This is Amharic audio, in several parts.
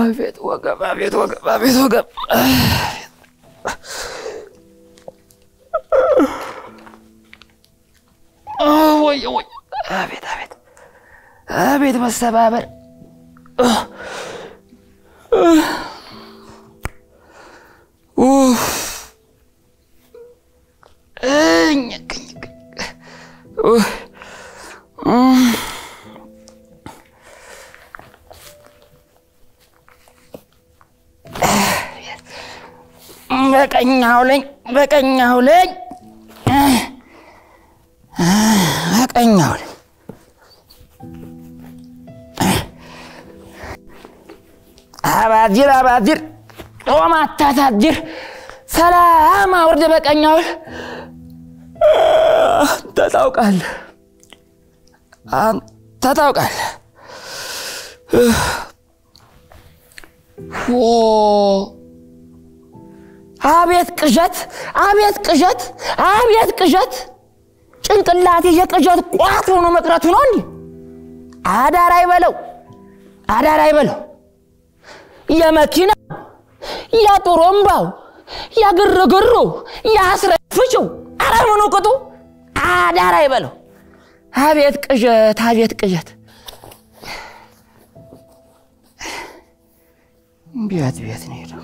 አቤት ወገብ፣ አቤት ወገብ፣ አቤት ወገብ። ወይ ወይ፣ አቤት አቤት አቤት መሰባበር። በቀኛው ለኝ በቀኛው ለኝ በቀኛው ለኝ አባዲር አባዲር ጾም አታሳድር ሰላም አውርድ በቀኛው አንተ ታውቃለህ አንተ ታውቃለህ አቤት ቅዠት አቤት ቅዠት አቤት ቅዠት ጭንቅላቴ የቅዠት ቋት ሆኖ መቅረቱ ነው እንዲህ አዳር አይበለው አዳር አይበለው የመኪናው የጡሩምባው የግርግሩ የአስረፍጭው አረ ምኑ ቅጡ አዳር አይበለው አቤት ቅዠት አቤት ቅዠት ቤት ቤት ነው ሄደው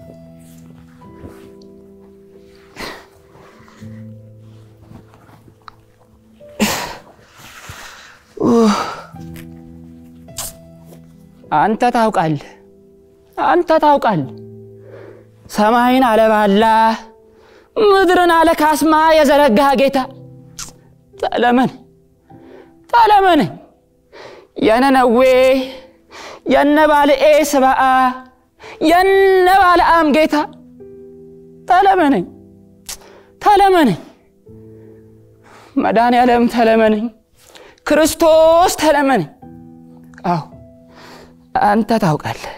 አንተ ታውቃለህ አንተ ታውቃለህ ሰማይን አለባላ ምድርን አለ ካስማ የዘረጋህ ጌታ ተለመን ተለመነኝ የነነዌ የነ ባልኤ ስብአ የነ ባልአም ጌታ ተለመነኝ ተለመነኝ መድኃኔ ዓለም ተለመነኝ ክርስቶስ ተለመነኝ አዎ አንተ ታውቃለህ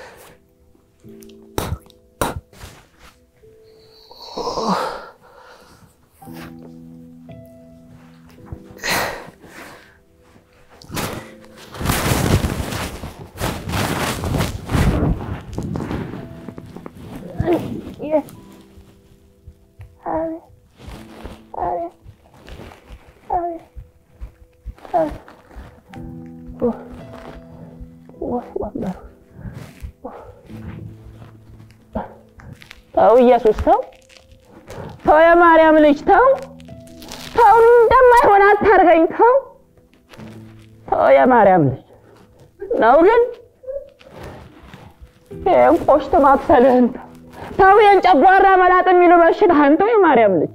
ተው ኢየሱስ ተው ተው የማርያም ልጅ ተው ተው እንደማይሆን አታርገኝ ተው ተው የማርያም ልጅ ነው ግን ይህን ቆሽት ማክሰልህን ተው ተው ይህን ጨጓራ መላጥ የሚሉ በሽታህን ተው የማርያም ልጅ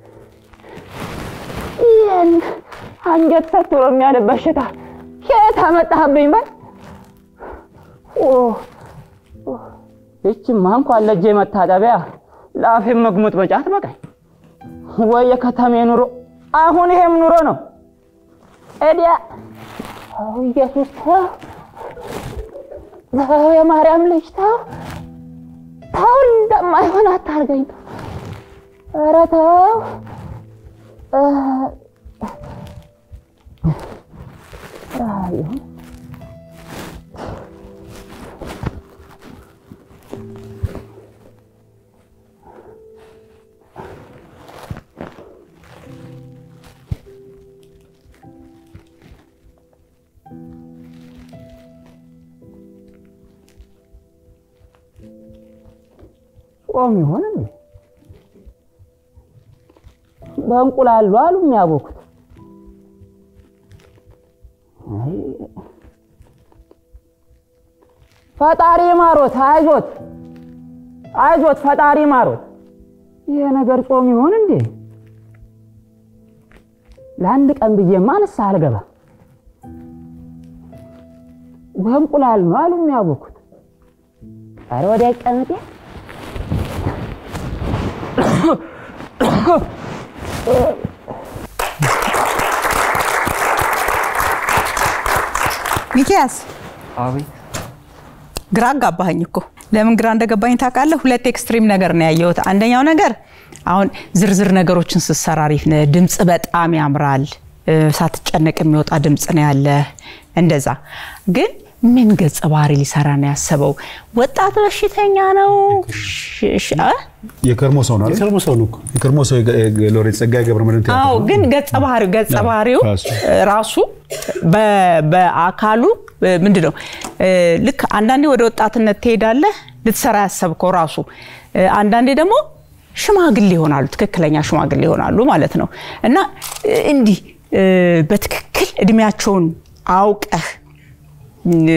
ይህን አንጀት ሰትሮ የሚያል በሽታ ከየት አመጣህብኝ በል ይችማ እንኳን ለእጄ መታጠቢያ ለአፌ መግሙጥ በጫት በቃኝ ወይ የከተሜ ኑሮ አሁን ይሄም ኑሮ ነው ኤዲያ ኢየሱስ ተው ተው የማርያም ልጅ ተው ተው እንደማይሆን አታርገኝ ተው ኧረ ተው ይሁን ጾም ይሆን እንዴ? በእንቁላሉ አሉ የሚያቦኩት። ፈጣሪ ማሮት፣ አይዞት አይዞት፣ ፈጣሪ ማሮት። ይሄ ነገር ጾም ይሆን እንዴ? ለአንድ ቀን ብዬማ ንስሐ አልገባ። በእንቁላል ነው አሉ የሚያቦኩት። ኧረ ወዲያ ቀመጤ ሚኪያስ አቤት ግራ አጋባኸኝ እኮ። ለምን ግራ እንደገባኝ ታውቃለህ? ሁለት ኤክስትሪም ነገር ነው ያየሁት። አንደኛው ነገር አሁን ዝርዝር ነገሮችን ስትሰራ አሪፍ ነህ፣ ድምፅ በጣም ያምራል፣ ሳትጨነቅ የሚወጣ ድምፅ ነው ያለ እንደዛ። ግን ምን ገጸ ባህሪ ሊሰራ ነው ያሰበው? ወጣት በሽተኛ ነው? ሽ- ሽ- አ? የከርሞ ሰው ነው አይደል? የከርሞ ሰው ነው እኮ። የከርሞ ሰው የገ- የገ- ሎሬት ጸጋዬ ገብረመድህን ቲያትር አዎ፣ ነው። ግን ገጸ ባህሪው ገጸ ባህሪው ራሱ። ራሱ በ- በአካሉ ምንድን ነው እ፣ ልክ አንዳንዴ ወደ ወጣትነት ትሄዳለህ ልትሰራ ያሰብከው ራሱ እ፣ አንዳንዴ ደግሞ ሽማግሌ ይሆናሉ፣ ትክክለኛ ሽማግሌ ይሆናሉ ማለት ነው እና እ፣ እንዲህ እ፣ በትክክል እድሜያቸውን አውቀህ እ፣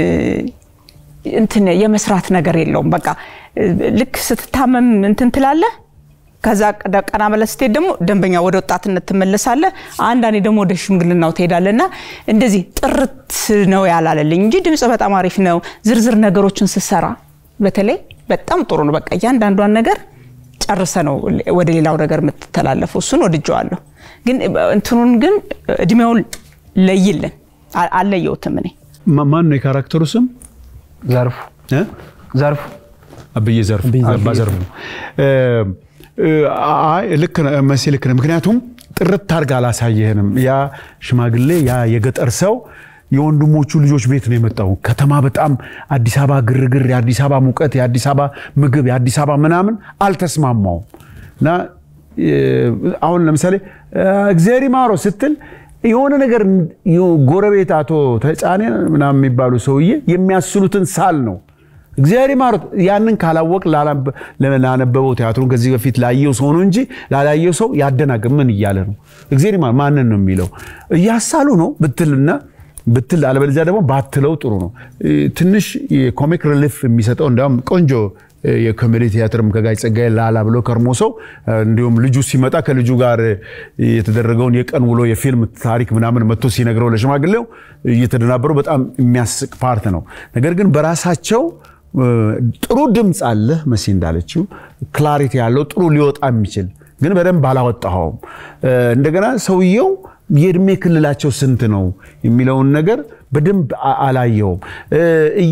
እንትን የመስራት ነገር የለውም። በቃ እ፣ ልክ ስትታመም እንትን ትላለህ። ከዛ ቀደ- ቀና ብለህ ስትሄድ ደግሞ ደንበኛ ወደ ወጣትነት ትመለሳለህ። አንዳንዴ ደግሞ ወደ ሽምግልናው ትሄዳለህ እና እንደዚህ ጥርት ነው ያላለልኝ እንጂ ድምፅ በጣም አሪፍ ነው። ዝርዝር ነገሮችን ስትሰራ በተለይ በጣም ጥሩ ነው። በቃ እያንዳንዷን ነገር ጨርሰ ነው ወደ ሌላው ነገር የምትተላለፈው። እሱን ወድጀዋለሁ። ግን እንትኑን ግን እድሜውን ለይልን። አ- አልለየሁትም እኔ ማ- ማን ነው የካራክተሩ ስም? ዘርፉ እ? ዘርፉ አብዬ ዘርፉ አባ ዘርፉ እ፣ እ፣ አይ ልክ ነህ መሲ ልክ ነህ። ምክንያቱም ጥርት አድርጋ አላሳየህንም። ያ ሽማግሌ ያ የገጠር ሰው የወንድሞቹ ልጆች ቤት ነው የመጣው። ከተማ በጣም አዲስ አበባ ግርግር፣ የአዲስ አበባ ሙቀት፣ የአዲስ አበባ ምግብ፣ የአዲስ አበባ ምናምን አልተስማማውም እና እ፣ አሁን ለምሳሌ እ፣ እግዚአብሔር ይማረው ስትል የሆነ ነገር ጎረቤት አቶ ተጫኔ ምናምን የሚባሉ ሰውዬ የሚያስሉትን ሳል ነው እግዚአብሔር ይማሩት። ያንን ካላወቅ ላላበ- ላነበበው ቲያትሩን ከዚህ በፊት ላየው ሰው ነው እንጂ ላላየው ሰው ያደናግር ምን እያለ ነው? እግዚአብሔር ይማር ማንን ነው የሚለው? እያሳሉ ነው ብትልና ብትል አለበለዚያ ደግሞ ባትለው ጥሩ ነው። እ፣ ትንሽ የኮሚክ ሪሊፍ የሚሰጠው እንዲያውም ቆንጆ እ፣ የኮሜዲ ቲያትርም ከጋሽ ጸጋዬ ላላ ብሎ ከርሞ ሰው እ፣ እንዲሁም ልጁ ሲመጣ ከልጁ ጋር እ፣ የተደረገውን የቀን ውሎ የፊልም ታሪክ ምናምን መጥቶ ሲነግረው ለሽማግሌው እየተደናበሩ በጣም የሚያስቅ ፓርት ነው። ነገር ግን በራሳቸው እ፣ ጥሩ ድምፅ አለ መሲ እንዳለችው ክላሪቲ ያለው ጥሩ ሊወጣ የሚችል ግን በደንብ አላወጣኸውም። እ፣ እንደገና ሰውየው የእድሜ ክልላቸው ስንት ነው የሚለውን ነገር በደንብ አ- አላየውም። እ፣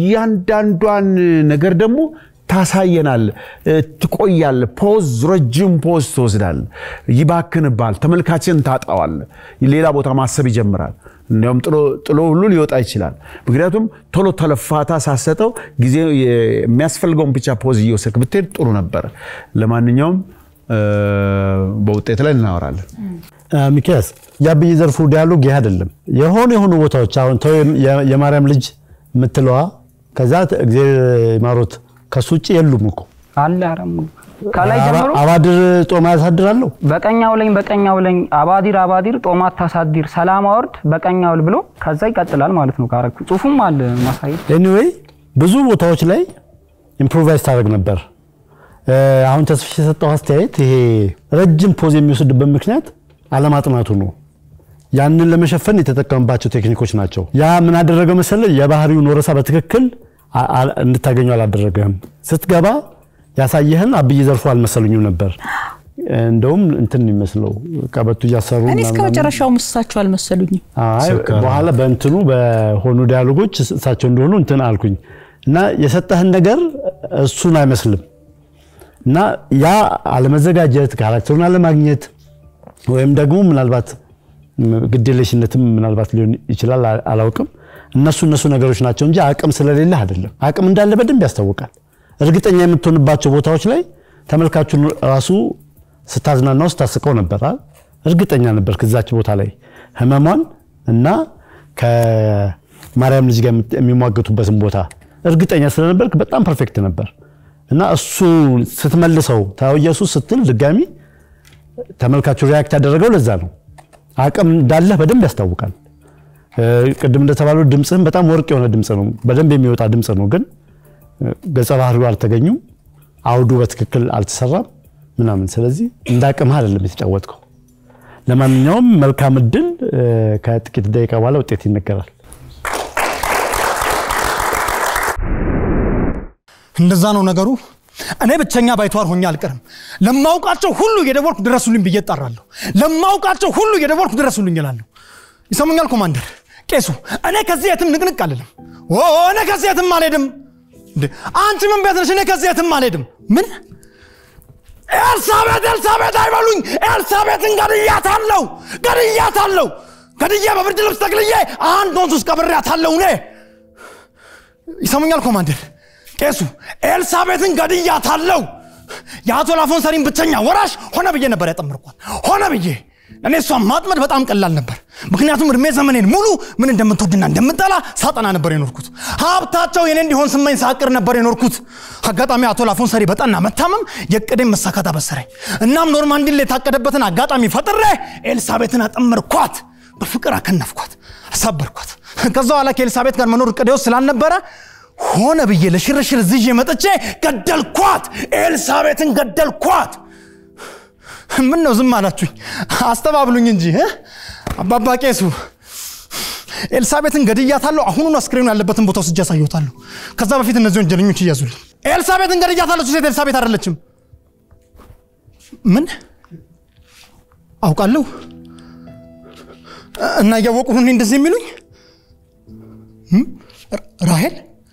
እያንዳንዷን ነገር ደግሞ ታሳየናል። እ፣ ትቆያል። ፖዝ ረጅም ፖዝ ትወስዳል። ይባክንባል። ተመልካችን ታጣዋል። ሌላ ቦታ ማሰብ ይጀምራል። እንዲያውም ጥሎ ጥሎ ሁሉ ሊወጣ ይችላል። ምክንያቱም ቶሎ ተለፋታ ሳሰጠው ጊዜ የሚያስፈልገውን ብቻ ፖዝ እየወሰድክ ብትሄድ ጥሩ ነበር። ለማንኛውም እ፣ በውጤት ላይ እናወራለን። ሚኪያስ የአብይ ዘርፉ ዲያሎግ ይህ አይደለም። የሆኑ የሆኑ ቦታዎች አሁን ተው የ- የማርያም ልጅ የምትለዋ ከዛ እግዚአብሔር ይማሮት ከሱ ውጭ የሉም እኮ አለ አረሙ ከላይ አባ- ጀምሮ አባድር ጦማ ያሳድራለሁ በቀኛው ለኝ በቀኛው ለኝ አባዲር አባዲር ጦማት ታሳዲር ሰላም አወርድ በቀኛው ል ብሎ ከዛ ይቀጥላል ማለት ነው። ካረክ ጽሁፉም አለ ማሳየት ኤኒዌይ ብዙ ቦታዎች ላይ ኢምፕሮቫይዝ ታደርግ ነበር። እ፣ አሁን ተስፍሽ የሰጠው አስተያየት ይሄ ረጅም ፖዝ የሚወስድበት ምክንያት አለማጥናቱ ነው። ያንን ለመሸፈን የተጠቀምባቸው ቴክኒኮች ናቸው። ያ ምን አደረገው መሰለ የባህሪውን ወረሳ በትክክል አ- አ- እንድታገኘው አላደረገህም። ስትገባ ያሳየህን አብይ ዘርፉ አልመሰሉኝም ነበር። እንደውም እንትን የሚመስለው ቀበቱ እያሰሩ እኔ እስከ ምናምን መጨረሻው እሳቸው አልመሰሉኝም። አይ ሰካራ። በኋላ በእንትኑ በሆኑ ዲያሎጎች እሳቸው እንደሆኑ እንትን አልኩኝ እና የሰጠህን ነገር እሱን አይመስልም እና ያ አለመዘጋጀት ካራክተሩን አለማግኘት ወይም ደግሞ ምናልባት ግዴለሽነትም ምናልባት ሊሆን ይችላል አ- አላውቅም እነሱ እነሱ ነገሮች ናቸው እንጂ አቅም ስለሌለ አይደለም አቅም እንዳለ በደንብ ያስታውቃል እርግጠኛ የምትሆንባቸው ቦታዎች ላይ ተመልካቹን ራሱ ስታዝናናው ስታስቀው ነበር አይደል? እርግጠኛ ነበር ከዛች ቦታ ላይ ህመሟን እና ከማርያም ልጅ ጋር የምት- የሚሟገቱበትን ቦታ እርግጠኛ ስለነበርክ በጣም ፐርፌክት ነበር እና እሱ ስትመልሰው ታው ኢየሱስ ስትል ድጋሚ ተመልካቹ ሪያክት ያደረገው ለዛ ነው። አቅም እንዳለህ በደንብ ያስታውቃል። እ፣ ቅድም እንደተባለው ድምፅህም በጣም ወርቅ የሆነ ድምፅ ነው፣ በደንብ የሚወጣ ድምፅ ነው። ግን እ፣ ገጸ ባህሪው አልተገኙም፣ አውዱ በትክክል አልተሰራም ምናምን። ስለዚህ እንደ አቅምህ አይደለም የተጫወትከው። ለማንኛውም መልካም እድል። እ፣ ከጥቂት ደቂቃ በኋላ ውጤት ይነገራል። እንደዛ ነው ነገሩ። እኔ ብቸኛ ባይተዋር ሆኜ አልቀርም። ለማውቃቸው ሁሉ እየደወልኩ ድረሱልኝ ብዬ እጠራለሁ። ለማውቃቸው ሁሉ እየደወልኩ ድረሱልኝ እላለሁ። ይሰሙኛል ኮማንደር፣ ቄሱ፣ እኔ ከዚህ የትም ንቅንቅ አልልም። ኦ እኔ ከዚህ የትም አልሄድም። እንዴ አንቺ ምን ቤት ነሽ? እኔ ከዚህ የትም አልሄድም። ምን ኤልሳቤጥ ኤልሳቤጥ አይበሉኝ። ኤልሳቤጥን ገድያታለሁ፣ ገድያታለሁ። ገድዬ በብርድ ልብስ ጠቅልዬ አንድ ወንዝ ውስጥ ቀብሬያታለሁ እኔ ይሰሙኛል ኮማንደር ቄሱ ኤልሳቤትን ገድያታለሁ የአቶ ላፎን ሰሪን ብቸኛ ወራሽ ሆነ ብዬ ነበር ያጠመርኳት ሆነ ብዬ እኔ እሷን ማጥመድ በጣም ቀላል ነበር ምክንያቱም እድሜ ዘመኔን ሙሉ ምን እንደምትወድና እንደምጠላ ሳጠና ነበር የኖርኩት ሀብታቸው የኔ እንዲሆን ስመኝ ሳቅር ነበር የኖርኩት አጋጣሚ አቶ ላፎን ሰሪ በጠና መታመም የቅዴን መሳካት አበሰረኝ እናም ኖርማንዲን ላይ የታቀደበትን አጋጣሚ ፈጥሬ ኤልሳቤትን አጠመርኳት በፍቅር አከነፍኳት አሳበርኳት ከዛ በኋላ ከኤልሳቤት ጋር መኖር እቅዴ ውስጥ ስላልነበረ ሆነ ብዬ ለሽርሽር ዝዤ መጥቼ ገደልኳት ኤልሳቤትን ገደልኳት ምን ነው ዝም አላችሁኝ አስተባብሉኝ እንጂ እ? አባባ ቄሱ ኤልሳቤትን ገድያታለሁ አሁኑን አስክሬኑ ያለበትን ቦታ ወስጄ አሳየታለሁ ከዛ በፊት እነዚህ ወንጀለኞች እያዙልኝ ኤልሳቤትን ገድያታለሁ እሱ ሴት ኤልሳቤት አይደለችም ምን አውቃለሁ እና እያወቁ ሁኔ እንደዚህ የሚሉኝ እም? ራ- ራሄል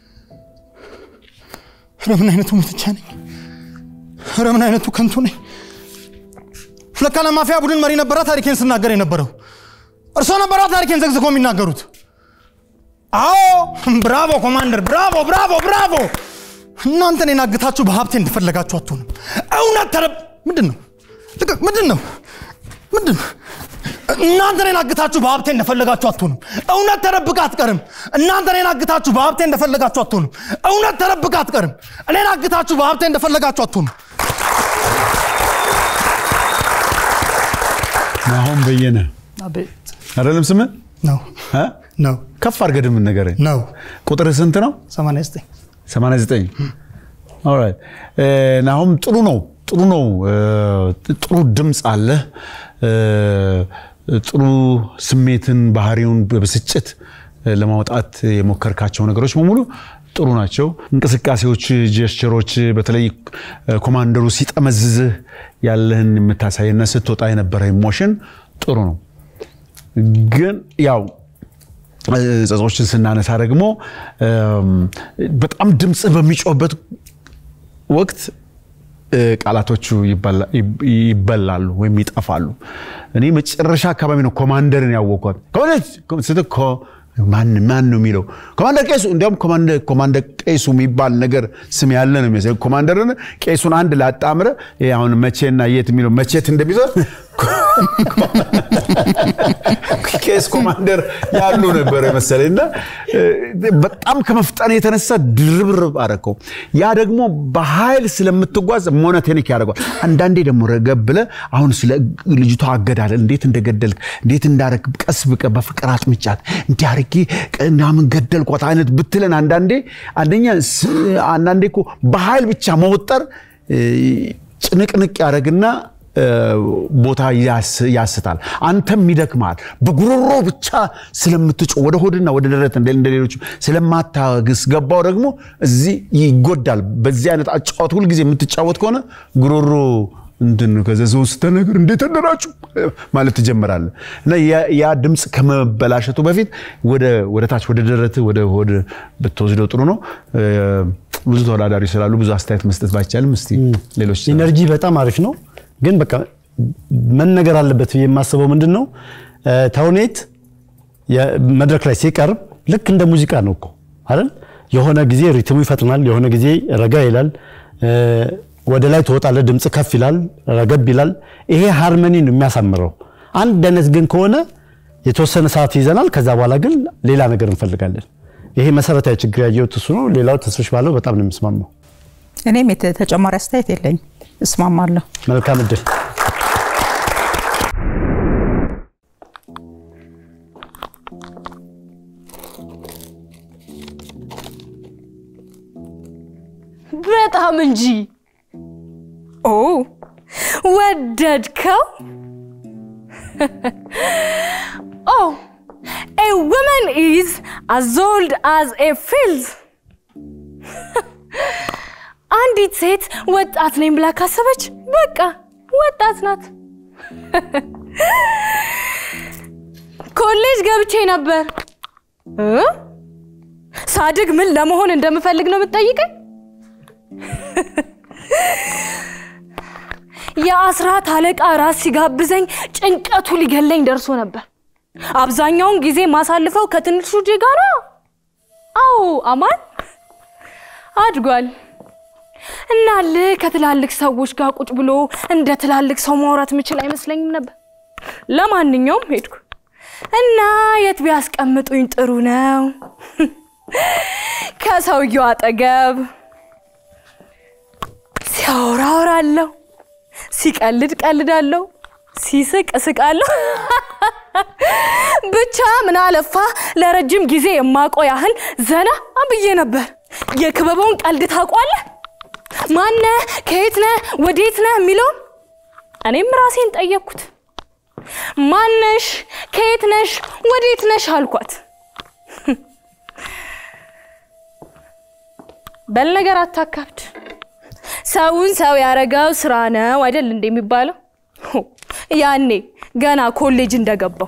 ኧረ ምን አይነቱ ሙትቻ ነኝ ኧረ ምን አይነቱ ከንቱ ነኝ ለካ ለማፊያ ቡድን መሪ ነበራ ታሪኬን ስናገር የነበረው እርሶ ነበራ ታሪኬን ዘግዝኮ የሚናገሩት አዎ ብራቮ ኮማንደር ብራቮ ብራቮ ብራቮ እናንተ እኔን አግታችሁ በሀብቴ እንደፈለጋችሁ አትሆንም እውነት ተረ ምንድን ነው ልቀቅ ምንድን ነው ምንድን ነው እናንተ እኔን አግታችሁ በሀብቴ እንደፈለጋችሁ አትሆንም እውነት ተደብቃ አትቀርም እናንተ እኔን አግታችሁ በሀብቴ እንደፈለጋችሁ አትሆንም እውነት ተደብቃ አትቀርም እኔን አግታችሁ በሀብቴ እንደፈለጋችሁ አትሆንም ናሆም በየነ አቤት አይደለም ስምህ ነው እ? ነው ከፍ አድርገህ ድምን ንገረኝ። ነው ቁጥር ስንት ነው? 89 89 ኦልራይት እ፣ ናሆም ጥሩ ነው ጥሩ ነው እ፣ ጥሩ ድምፅ አለ እ፣ ጥሩ ስሜትን ባህሪውን በብስጭት እ፣ ለማውጣት የሞከርካቸው ነገሮች በሙሉ ጥሩ ናቸው እንቅስቃሴዎች ጀስቸሮች በተለይ እ፣ ኮማንደሩ ሲጠመዝዝህ ያለህን የምታሳይና ስትወጣ የነበረ ኢሞሽን ጥሩ ነው ግን ያው ጸጾችን ስናነሳ ደግሞ እም፣ በጣም ድምፅ በሚጮህበት ወቅት እ፣ ቃላቶቹ ይበላ- ይብ- ይበላሉ ወይም ይጠፋሉ። እኔ መጨረሻ አካባቢ ነው ኮማንደርን ያወቅኳት። ኮማንደር ስትል ኮ- ማን ማን ነው የሚለው ኮማንደር ቄሱ። እንዲያውም ኮማንደር ኮማንደር ቄሱ የሚባል ነገር ስም ያለ ነው የሚመስለኝ። ኮማንደርን ቄሱን አንድ ላጣምረ ይሄ አሁን መቼና የት የሚለው መቼት እንደሚዞር ቄስ ኮማንደር ያሉ ነበር መሰለኝ እና እ፣ በጣም ከመፍጠን የተነሳ ድርብርብ አደረከው። ያ ደግሞ በኃይል ስለምትጓዝ ሞኖቶኒክ ያደርገዋል። አንዳንዴ ደግሞ ረገብ ብለህ አሁን ስለ ልጅቷ አገዳደል እንዴት እንደገደልክ እንዴት እንዳረግ ቀስ ብቀ በፍቅር አጥምጫት እንዲህ አድርጌ ምናምን ገደልኳት አይነት ብትለን አንዳንዴ አንደኛ ስ- አንዳንዴ እኮ በኃይል ብቻ መወጠር እ፣ ጭንቅንቅ ያደረግና ቦታ ያስ- ያስታል። አንተም ይደክማል። በጉሮሮ ብቻ ስለምትጮ ወደ ሆድና ወደ ደረት እንደ እንደ ሌሎቹ ስለማታግስ ገባው ደግሞ እዚህ ይጎዳል። በዚህ አይነት አጫወት ሁልጊዜ የምትጫወት ከሆነ ጉሮሮ እንትን ከዚ ሰው ስተነግር እንዴት አደራችሁ ማለት ትጀምራለህ እና ያ- ያ ድምፅ ከመበላሸቱ በፊት ወደ ወደ ታች ወደ ደረት ወደ ሆድ ብትወስደው ጥሩ ነው። እ፣ ብዙ ተወዳዳሪ ስላሉ ብዙ አስተያየት መስጠት ባይቻልም እስቲ ሌሎች ኢነርጂ በጣም አሪፍ ነው፣ ግን በቃ መነገር አለበት ብዬ የማስበው ምንድን ነው እ፣ ተውኔት የ- መድረክ ላይ ሲቀርብ ልክ እንደ ሙዚቃ ነው እኮ አይደል? የሆነ ጊዜ ሪትሙ ይፈጥናል፣ የሆነ ጊዜ ረጋ ይላል፣ እ፣ ወደ ላይ ትወጣለህ፣ ድምፅ ከፍ ይላል፣ ረገብ ይላል። ይሄ ሃርመኒ ነው የሚያሳምረው። አንድ አይነት ግን ከሆነ የተወሰነ ሰዓት ይዘናል፣ ከዛ በኋላ ግን ሌላ ነገር እንፈልጋለን። ይሄ መሰረታዊ ችግር ያየሁት እሱ ነው። ሌላው ተስፍሽ ባለው በጣም ነው የምስማማው። እኔም የተ- ተጨማሪ አስተያየት የለኝ፣ እስማማለሁ። መልካም እድል። በጣም እንጂ። ኦ ወደድከው? ኦ ኤ ውመን ኢዝ አዝ ኦልድ አዝ ኤ ፊልድ። አንዲት ሴት ወጣት ነኝ ብላ ካሰበች በቃ ወጣት ናት። ኮሌጅ ገብቼ ነበር እ? ሳድግ ምን ለመሆን እንደምፈልግ ነው የምትጠይቀኝ? የአስራት አለቃ ራስ ሲጋብዘኝ ጭንቀቱ ሊገለኝ ደርሶ ነበር። አብዛኛውን ጊዜ ማሳልፈው ከትንሹ ልጄ ጋር ነው። አዎ አማን አድጓል። እናልህ ከትላልቅ ሰዎች ጋር ቁጭ ብሎ እንደ ትላልቅ ሰው ማውራት የምችል አይመስለኝም ነበር። ለማንኛውም ሄድኩ እና የት ቢያስቀምጡኝ ጥሩ ነው? ከሰውየው አጠገብ ሲያወራ አወራለሁ፣ ሲቀልድ ቀልዳለሁ፣ ሲስቅ እስቃለሁ። ብቻ ምን አለፋ ለረጅም ጊዜ የማውቀው ያህል ዘና ብዬ ነበር። የክበበውን ቀልድ ታውቋለህ? ማነህ? ከየት ነህ? ወዴት ነህ? የሚለውን እኔም ራሴን ጠየቅኩት። ማነሽ? ከየት ነሽ? ወዴት ነሽ አልኳት። በል ነገር አታካብድ። ሰውን ሰው ያረገው ስራ ነው አይደል እንደ የሚባለው? ያኔ ገና ኮሌጅ እንደገባው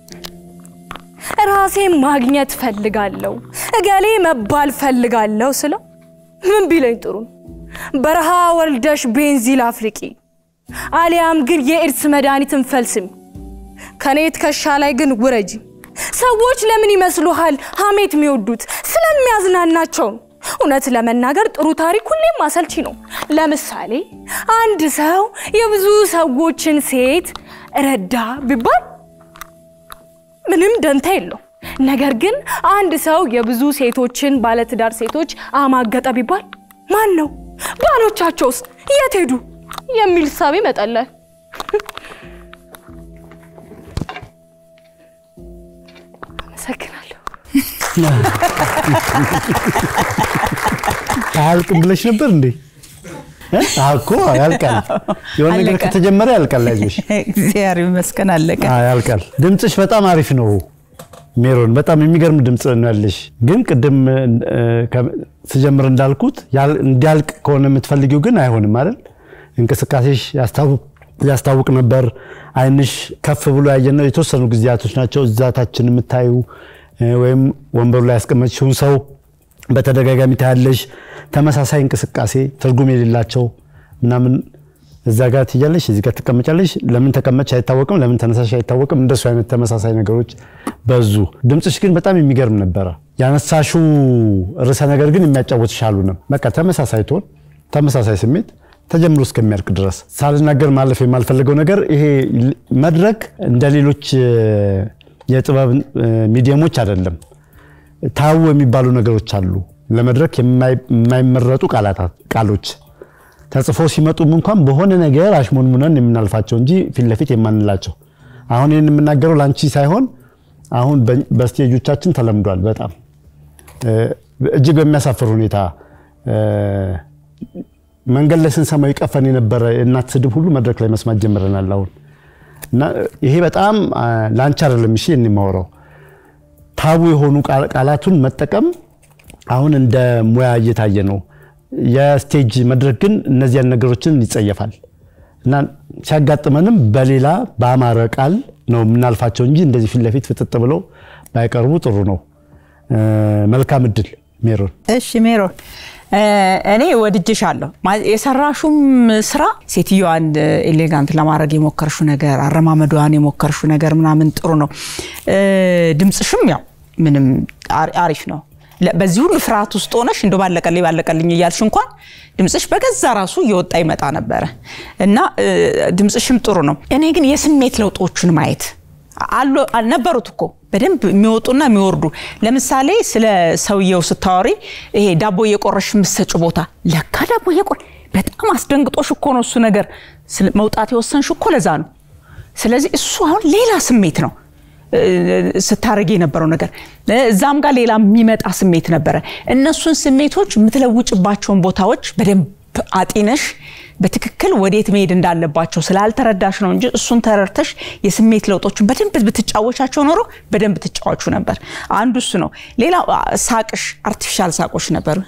ራሴን ማግኘት ፈልጋለሁ፣ እገሌ መባል ፈልጋለሁ ስለው ምን ቢለኝ ጥሩ ነው? በረሃ ወልደሽ ቤንዚል አፍልቂ፣ አሊያም ግን የኤድስ መድኃኒትን ፈልስሚ፣ ከኔ ትከሻ ላይ ግን ውረጂ። ሰዎች ለምን ይመስሉሃል ሀሜት የሚወዱት? ስለሚያዝናናቸው ነው። እውነት ለመናገር ጥሩ ታሪክ ሁሌም አሰልቺ ነው። ለምሳሌ አንድ ሰው የብዙ ሰዎችን ሴት ረዳ ቢባል ምንም ደንታ የለው። ነገር ግን አንድ ሰው የብዙ ሴቶችን ባለትዳር ሴቶች አማገጠ ቢባል ማን ነው ባሎቻቸውስ የት ሄዱ የሚል ሳቤ ይመጣላል። አመሰግናለሁ። አያልቅም ብለሽ ነበር እንዴ? እ? አዎ እኮ ያልቃል። የሆነ ነገር አለቀ። ከተጀመረ ያልቃል። አይዞሽ፣ እግዚአብሔር ይመስገን አለቀ። አዎ ያልቃል። ድምፅሽ በጣም አሪፍ ነው ሜሮን፣ በጣም የሚገርም ድምፅ ነው ያለሽ። ግን ቅድም እ፣ ከ- ስጀምር እንዳልኩት ያል- እንዲያልቅ ከሆነ የምትፈልጊው ግን አይሆንም አይደል? እንቅስቃሴሽ ያስታውቅ ያስታውቅ ነበር። አይንሽ ከፍ ብሎ ያየነው የተወሰኑ ጊዜያቶች ናቸው። እዛታችን የምታዩ እ፣ ወይም ወንበሩ ላይ ያስቀመጥሽውን ሰው በተደጋጋሚ ታያለሽ። ተመሳሳይ እንቅስቃሴ ትርጉም የሌላቸው ምናምን እዛ ጋር ትያለሽ፣ እዚህ ጋር ትቀመጫለሽ። ለምን ተቀመጭ አይታወቅም፣ ለምን ተነሳሽ አይታወቅም። እንደሱ አይነት ተመሳሳይ ነገሮች በዙ። ድምፅሽ ግን በጣም የሚገርም ነበረ። ያነሳሹ ርዕሰ ነገር ግን የሚያጫወትሽ አሉንም። በቃ ተመሳሳይ ቶን፣ ተመሳሳይ ስሜት ተጀምሮ እስከሚያልቅ ድረስ ሳልናገር ማለፍ የማልፈልገው ነገር ይሄ መድረክ እንደ ሌሎች እ፣ የጥበብ እ፣ ሚዲየሞች አይደለም። ታው የሚባሉ ነገሮች አሉ። ለመድረክ የማይ- የማይመረጡ ቃላታት ቃሎች ተጽፎ ሲመጡም እንኳን በሆነ ነገር አሽሞንሙነን የምናልፋቸው እንጂ ፊት ለፊት የማንላቸው። አሁን ይህን የምናገረው ላንቺ ሳይሆን አሁን በ- በስቴጆቻችን ተለምዷል። በጣም እ፣ እጅግ በሚያሳፍር ሁኔታ እ፣ መንገድ ላይ ስንሰማው ይቀፈን የነበረ የእናት ስድብ ሁሉ መድረክ ላይ መስማት ጀምረናል አሁን እና ይሄ በጣም አ፣ ላንቺ አይደለም እሺ የማወራው ታቡ የሆኑ ቃል- ቃላቱን መጠቀም አሁን እንደ ሙያ እየታየ ነው። የስቴጅ መድረክ ግን እነዚያን ነገሮችን ይጸየፋል እና ሲያጋጥመንም በሌላ በአማረ ቃል ነው የምናልፋቸው እንጂ እንደዚህ ፊት ለፊት ፍጥጥ ብለው ባይቀርቡ ጥሩ ነው። እ፣ መልካም እድል ሜሮን። እሺ ሜሮን እ፣ እኔ ወድጄሻለሁ። ማ- የሰራሹም ስራ ሴትዮዋን ኤሌጋንት ለማድረግ የሞከርሹ ነገር፣ አረማመዷን የሞከርሹ ነገር ምናምን ጥሩ ነው። እ፣ ድምፅሽም ያው ምንም አሪ- አሪፍ ነው። ለ- በዚህ ሁሉ ፍርሃት ውስጥ ሆነሽ እንደ ባለቀልኝ ባለቀልኝ እያልሽ እንኳን ድምፅሽ በገዛ ራሱ እየወጣ ይመጣ ነበረ እና እ፣ ድምፅሽም ጥሩ ነው። እኔ ግን የስሜት ለውጦችን ማየት አሉ ነበሩት እኮ በደንብ የሚወጡና የሚወርዱ። ለምሳሌ ስለ ሰውየው ስታወሪ ይሄ ዳቦ እየቆረሽ የምትሰጭ ቦታ ለካ ዳቦ እየቆረ በጣም አስደንግጦሽ እኮ ነው እሱ ነገር ስለ- መውጣት የወሰንሽ እኮ ለዛ ነው። ስለዚህ እሱ አሁን ሌላ ስሜት ነው እ፣ ስታረግ የነበረው ነገር እ፣ እዛም ጋር ሌላ የሚመጣ ስሜት ነበረ። እነሱን ስሜቶች የምትለውጭባቸውን ቦታዎች በደንብ አጢነሽ በትክክል ወዴት መሄድ እንዳለባቸው ስላልተረዳሽ ነው እንጂ እሱን ተረድተሽ የስሜት ለውጦችን በደንብ ብትጫወቻቸው ኖሮ በደንብ ትጫወቹ ነበር። አንዱ እሱ ነው። ሌላው አ፣ ሳቅሽ አርቲፊሻል ሳቆች ነበሩ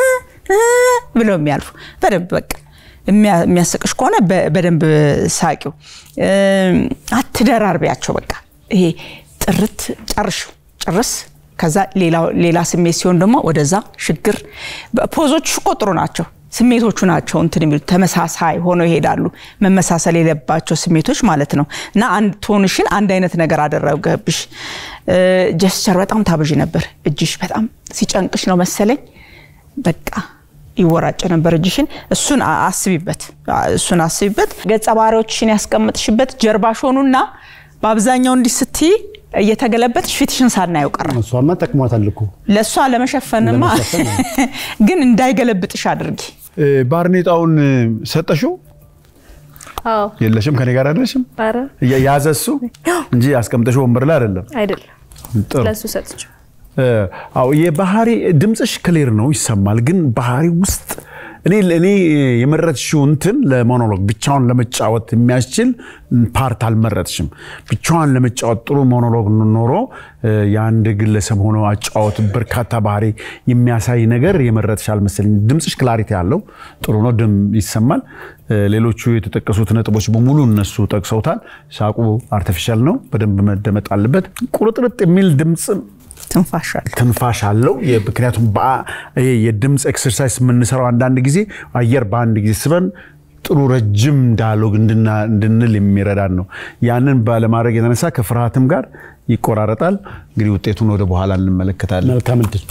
ብለው የሚያልፉ በደንብ በቃ የሚያ- የሚያስቅሽ ከሆነ በ- በደንብ ሳቂው። እም፣ አትደራርቢያቸው። በቃ ይሄ ጥርት ጨርሹ ጭርስ ከዛ ሌላ- ሌላ ስሜት ሲሆን ደግሞ ወደዛ ሽግር። ፖዞች እኮ ጥሩ ናቸው። ስሜቶቹ ናቸው እንትን የሚሉት ተመሳሳይ ሆነው ይሄዳሉ። መመሳሰል የለባቸው ስሜቶች ማለት ነው። እና አንድ ቶንሽን አንድ አይነት ነገር አደረገብሽ። ጀስቸር በጣም ታብዥ ነበር። እጅሽ በጣም ሲጨንቅሽ ነው መሰለኝ በቃ ይወራጭ ነበር እጅሽን። እሱን አ- አስቢበት፣ አ- እሱን አስቢበት። ገጸ ባህሪዎችሽን ያስቀምጥሽበት ጀርባሽ ሆኑና በአብዛኛው እንዲህ ስትይ እየተገለበጥሽ ፊትሽን ሳናየው ቀረ። እሷማ ጠቅሟታል እኮ ለእሷ ለመሸፈንማ ለመሸፈን ግን እንዳይገለብጥሽ አድርጊ። እ፣ ባርኔጣውን እ፣ ሰጠሽው? አዎ የለሽም? ከኔ ጋር አይደለሽም? ኧረ ያ- ያዘ እሱ እንጂ አስቀምጠሽው ወንበር ላይ አይደለም። አይደለም ጥሩ ለእሱ ሰጥቼው እ፣ አዎ የባህሪ ድምፅሽ ክሊር ነው ይሰማል። ግን ባህሪ ውስጥ እኔ እኔ የመረጥሽው እንትን ለሞኖሎግ ብቻውን ለመጫወት የሚያስችል ፓርት አልመረጥሽም። ብቻዋን ለመጫወት ጥሩ ሞኖሎግ ኖሮ እ፣ የአንድ ግለሰብ ሆኖ አጫወት በርካታ ባህሪ የሚያሳይ ነገር የመረጥሽ አልመሰለኝ። ድምፅሽ ክላሪቲ ያለው ጥሩ ነው፣ ድም ይሰማል። እ፣ ሌሎቹ የተጠቀሱት ነጥቦች በሙሉ እነሱ ጠቅሰውታል። ሳቁ አርቲፊሻል ነው፣ በደንብ መደመጥ አለበት። ቁርጥርጥ የሚል ድምፅ ትንፋሻል ትንፋሽ አለው። የ- ምክንያቱም በአ- ይሄ የድምፅ ኤክሰርሳይዝ የምንሰራው አንዳንድ ጊዜ አየር በአንድ ጊዜ ስበን ጥሩ ረጅም ዳያሎግ እንድና- እንድንል የሚረዳን ነው። ያንን ባለማድረግ የተነሳ ከፍርሃትም ጋር ይቆራረጣል። እንግዲህ ውጤቱን ወደ በኋላ እንመለከታለን። መልካም እድል።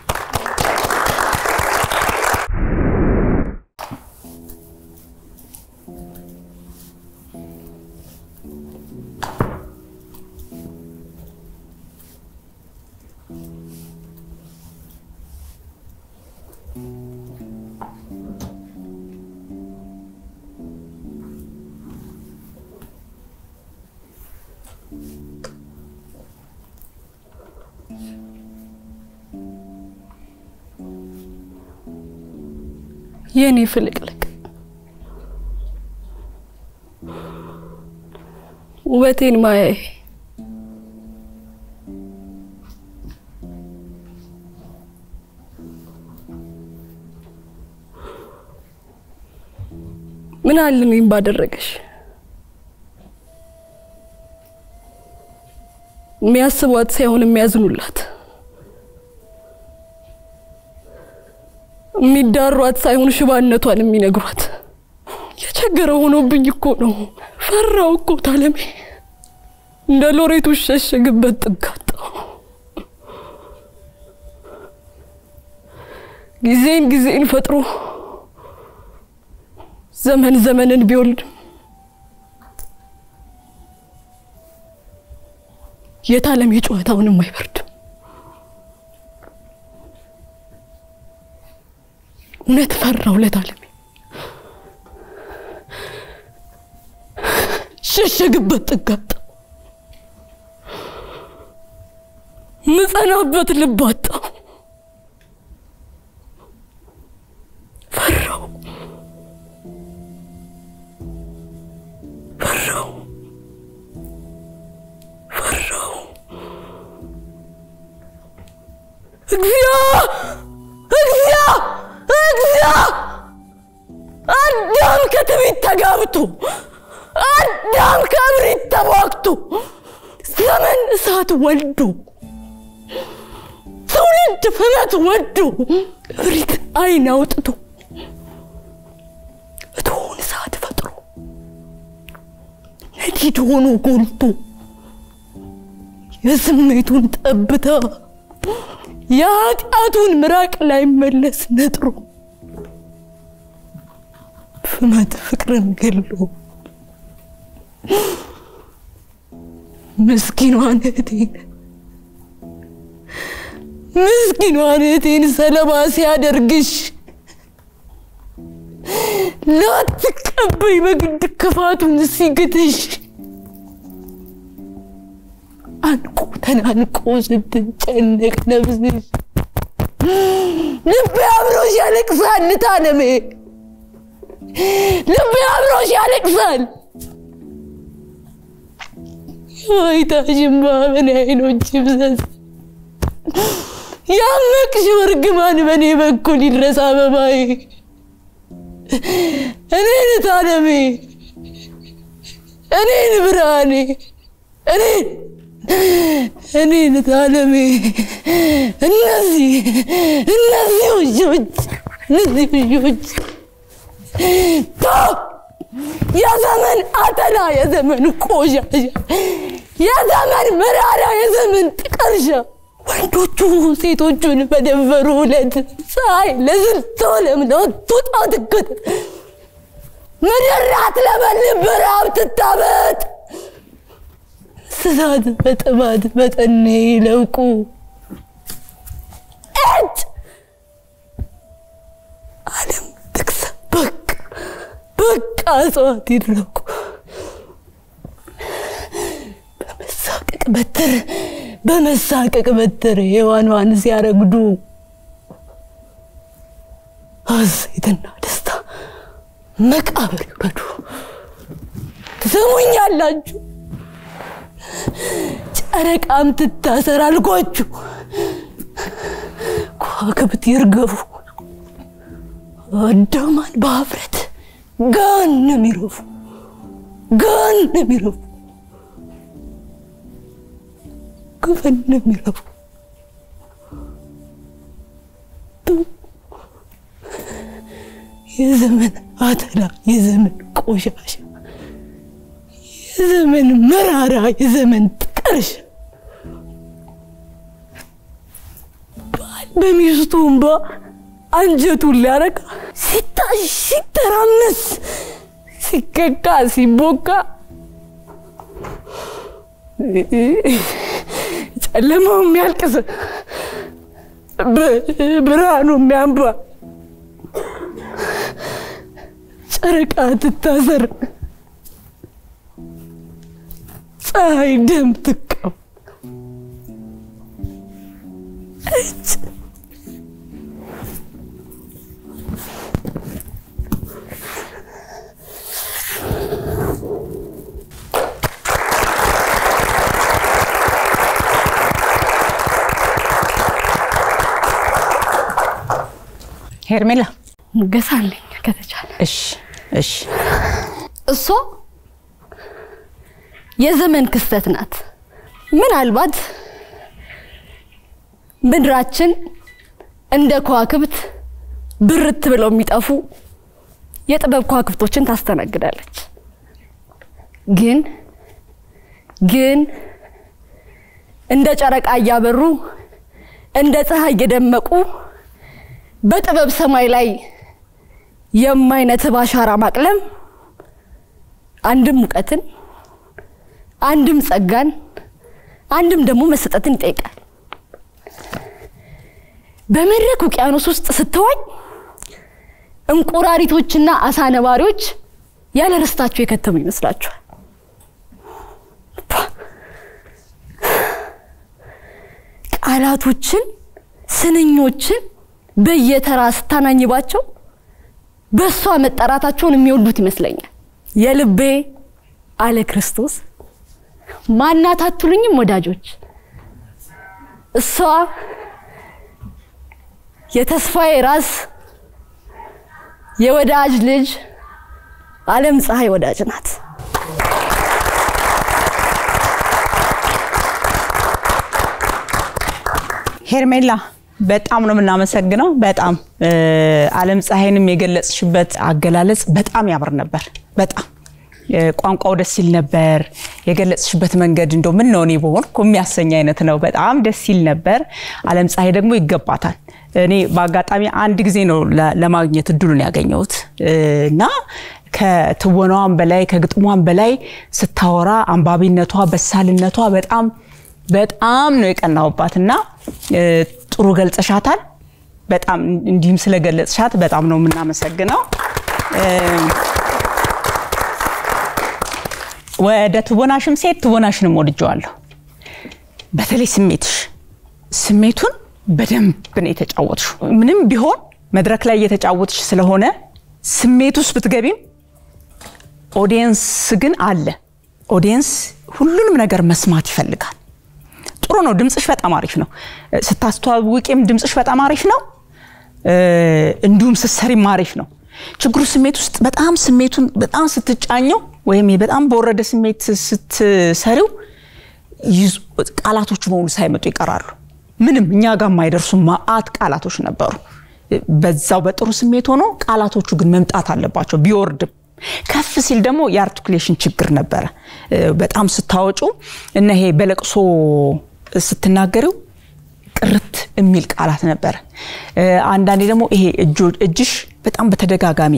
የኔ ፍልቅልቅ ውበቴን ማያይ ምን አለ እኔም ባደረገሽ የሚያስቧት ሳይሆን የሚያዝኑላት የሚዳሯት ሳይሆን ሽባነቷን የሚነግሯት የቸገረ ሆኖብኝ እኮ ነው። ፈራው እኮ ታለሜ እንደ ሎሬቱ ሸሸግበት ጥጋጣው ጊዜን ጊዜን ፈጥሮ ዘመን ዘመንን ቢወልድም የታለም የጨዋታውንም አይበርድም። እውነት ፈራው ለታለሜ ሸሸግበት ጥጋጣ ምጸናበት ልብ አጣው ፈራው ፈራው ፈራው እግዚኦ እግዚኦ እግዚኦ አዳም ከትዕቢት ተጋብቶ አዳም ከእብሪት ተቧግቶ ዘመን እሳት ወልዶ ትውልድ ፍመት ወዶ እብሪት አይን አውጥቶ እቶን እሳት ፈጥሮ ነዲድ ሆኖ ጎልቶ የስሜቱን ጠብታ የኃጢአቱን ምራቅ ላይ መለስ ነጥሮ ፍመት ፍቅርን ገሎ ምስኪኗን እህቴን ምስኪኗን እህቴን ሰለባ ሲያደርግሽ ላትቀበይ በግድ ክፋቱን ሲግትሽ አንቆ ተናንቆ ስትጨነቅ ነፍስሽ ልቤ አብሮሽ ያለቅሳል ታለሜ ልቤ አብሮሽ ያለቅሳል ዋይታሽማ በኔ አይኖች ይብሰስ ያመቅሽው እርግማን በእኔ በኩል ይድረስ አበባዬ እኔን ታለሜ እኔን ብርሃኔ እኔን እኔን ታለሜ እነዚህ እነዚህ ውሾች እነዚህ ውሾች ቶ የዘመን አተላ የዘመን ቆሻሻ የዘመን መራራ የዘመን ጥቀርሻ ወንዶቹ ሴቶቹን በደፈሩ ዕለት ፀሐይ ለስንት ዓለም ለወጡጣ ትከተል ምድር አትለበልብ በረሃብ ትታበጥ እንስሳት በጥማት በጠኔ ይለቁ እጅ ዓለም ትክሳ በቃ በቃ እጽዋት ይድረቁ በመሳቀቅ በትር በመሳቀቅ በትር ሔዋኗን ሲያረግዱ ሐሴትና ደስታ መቃብር ይውረዱ። ትሰሙኛላችሁ? ጨረቃም ትታሰር አልኳችሁ። ከዋክብት ይርገፉ። አዳማን በሀፍረት ገሃነም ይረፉ፣ ገሃነም ይረፉ፣ ገሃነም ይረፉ። የዘመን አተላ፣ የዘመን ቆሻሻ፣ የዘመን መራራ፣ የዘመን ጥቀርሻ ባል በሚስቱ እንባ አንጀቱን ሊያረካ ሲታሽ ሲተራመስ ሲከካ ሲቦካ ጨለማው የሚያልቅስ ብርሃኑ የሚያንባ ጨረቃ ትታሰር ፀሐይ ደም ትቀባ እጅ ሄርሜላ ገሳለኝ ከተቻለ እሺ እሺ እሷ የዘመን ክስተት ናት። ምናልባት ምድራችን እንደ ከዋክብት ብርት ብለው የሚጠፉ የጥበብ ከዋክብቶችን ታስተናግዳለች። ግን ግን እንደ ጨረቃ እያበሩ እንደ ፀሐይ እየደመቁ በጥበብ ሰማይ ላይ የማይነትብ አሻራ ማቅለም አንድም ሙቀትን አንድም ጸጋን አንድም ደግሞ መሰጠትን ይጠይቃል። በመድረክ ውቅያኖስ ውስጥ ስትዋኝ እንቁራሪቶችና አሳ ነባሪዎች ያለ ርስታቸው የከተሙ ይመስላችኋል። ቃላቶችን፣ ስንኞችን በየተራ ስታናኝባቸው በእሷ መጠራታቸውን የሚወዱት ይመስለኛል። የልቤ አለ ክርስቶስ ማናት አትሉኝም ወዳጆች? እሷ የተስፋዬ ራስ የወዳጅ ልጅ ዓለም ፀሐይ ወዳጅ ናት። ሄርሜላ በጣም ነው የምናመሰግነው። በጣም ዓለም ፀሐይንም የገለጽሽበት አገላለጽ በጣም ያምር ነበር። በጣም ቋንቋው ደስ ይል ነበር። የገለጽሽበት መንገድ እንደው ምን ነው እኔ በሆንኩ የሚያሰኝ አይነት ነው። በጣም ደስ ይል ነበር። ዓለም ፀሐይ ደግሞ ይገባታል። እኔ በአጋጣሚ አንድ ጊዜ ነው ለማግኘት እድሉን ያገኘሁት እና ከትወናዋም በላይ ከግጥሟም በላይ ስታወራ አንባቢነቷ፣ በሳልነቷ በጣም በጣም ነው የቀናውባት እና ጥሩ ገልጸሻታል። በጣም እንዲህም ስለገለጽሻት በጣም ነው የምናመሰግነው። ወደ ትወናሽም ሴት ትወናሽንም ወድጀዋለሁ። በተለይ ስሜትሽ ስሜቱን በደንብ ነው የተጫወትሽው። ምንም ቢሆን መድረክ ላይ እየተጫወትሽ ስለሆነ ስሜት ውስጥ ብትገቢም ኦዲየንስ ግን አለ። ኦዲየንስ ሁሉንም ነገር መስማት ይፈልጋል። ጥሩ ነው። ድምፅሽ በጣም አሪፍ ነው። ስታስተዋውቂም ድምፅሽ በጣም አሪፍ ነው። እንዲሁም ስትሰሪም አሪፍ ነው። ችግሩ ስሜት ውስጥ በጣም ስሜቱን በጣም ስትጫኘው ወይም በጣም በወረደ ስሜት ስትሰሪው ቃላቶቹ በሙሉ ሳይመጡ ይቀራሉ። ምንም እኛ ጋር የማይደርሱ ማአት ቃላቶች ነበሩ። በዛው በጥሩ ስሜት ሆኖ ቃላቶቹ ግን መምጣት አለባቸው ቢወርድም ከፍ ሲል ደግሞ የአርቲኩሌሽን ችግር ነበረ። እ፣ በጣም ስታወጩ እና ይሄ በለቅሶ ስትናገሪው ጥርት የሚል ቃላት ነበረ። እ፣ አንዳንዴ ደግሞ ይሄ እጆ- እጅሽ በጣም በተደጋጋሚ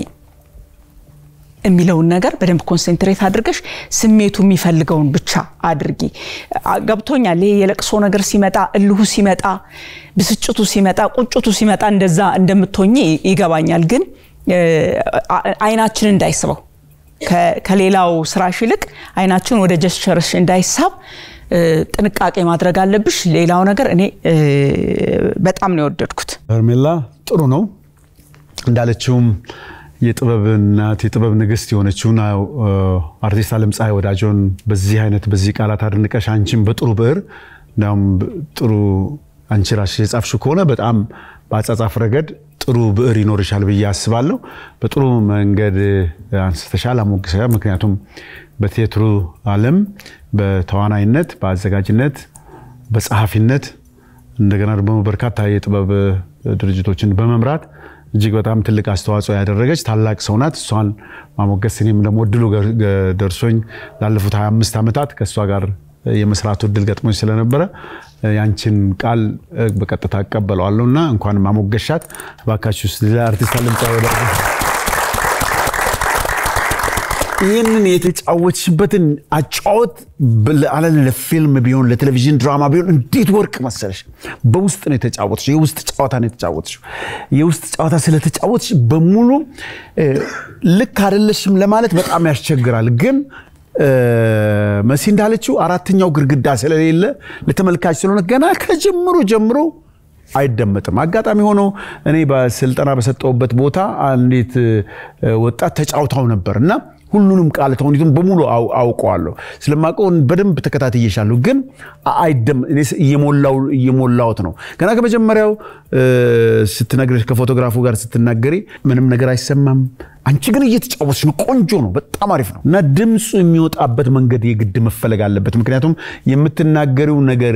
የሚለውን ነገር በደንብ ኮንሰንትሬት አድርገሽ ስሜቱ የሚፈልገውን ብቻ አድርጊ። አ- ገብቶኛል። ይሄ የለቅሶ ነገር ሲመጣ፣ እልሁ ሲመጣ፣ ብስጭቱ ሲመጣ፣ ቁጭቱ ሲመጣ እንደዛ እንደምትሆኝ ይገባኛል። ግን እ፣ አ- አይናችን እንዳይስበው ከ- ከሌላው ስራሽ ይልቅ አይናችን ወደ ጀስቸርሽ እንዳይሳብ እ፣ ጥንቃቄ ማድረግ አለብሽ። ሌላው ነገር እኔ እ፣ በጣም ነው የወደድኩት። ሄርሜላ ጥሩ ነው እንዳለችውም የጥበብ እናት የጥበብ ንግስት የሆነችውን አዎ፣ አርቲስት አለም ፀሐይ ወዳጆን በዚህ አይነት በዚህ ቃላት አድንቀሽ አንቺን በጥሩ ብዕር እንዲያውም ጥሩ አንቺ ራስሽ የጻፍሽው ከሆነ በጣም በአጻጻፍ ረገድ ጥሩ ብዕር ይኖርሻል ብዬ አስባለሁ። በጥሩ መንገድ አንስተሻል፣ አሞግሰሻል። ምክንያቱም በቴትሩ ዓለም በተዋናይነት፣ በአዘጋጅነት፣ በጸሐፊነት እንደገና ደግሞ በርካታ የጥበብ ድርጅቶችን በመምራት እጅግ በጣም ትልቅ አስተዋጽኦ ያደረገች ታላቅ ሰው ናት። እሷን ማሞገስ እኔም ደግሞ እድሉ ገ- ገ- ደርሶኝ ላለፉት 25 ዓመታት ከእሷ ጋር የመስራቱ እድል ገጥሞኝ ስለነበረ ያንቺን ቃል እ፣ በቀጥታ እቀበለዋለሁ እና እንኳን ማሞገሻት እባካችሁ ስ- ለአርቲስት አለም ፀሐይ ወዳጆ ይህንን የተጫወትሽበትን አጫወት አለ ለፊልም ቢሆን ለቴሌቪዥን ድራማ ቢሆን እንዴት ወርቅ መሰለሽ። በውስጥ ነው የተጫወትሽ፣ የውስጥ ጨዋታ ነው የተጫወትሽ። የውስጥ ጨዋታ ስለተጫወትሽ በሙሉ እ፣ ልክ አይደለሽም ለማለት በጣም ያስቸግራል። ግን እ፣ መሲ እንዳለችው አራተኛው ግድግዳ ስለሌለ ለተመልካች ስለሆነ ገና ከጅምሩ ጀምሮ አይደመጥም። አጋጣሚ ሆኖ እኔ በስልጠና በሰጠውበት ቦታ አንዲት እ፣ ወጣት ተጫውታው ነበር እና ሁሉንም ቃል ተውኔቱን በሙሉ አው- አውቀዋለሁ። ስለማውቀው በደንብ ተከታትዬሻለሁ። ግን አ- አይደም እኔ ስ- እየሞላው እየሞላሁት ነው። ገና ከመጀመሪያው እ፣ ስትነግረሽ ከፎቶግራፉ ጋር ስትናገሪ ምንም ነገር አይሰማም። አንቺ ግን እየተጫወትሽ ነው። ቆንጆ ነው። በጣም አሪፍ ነው እና ድምፁ የሚወጣበት መንገድ የግድ መፈለግ አለበት። ምክንያቱም የምትናገሪው ነገር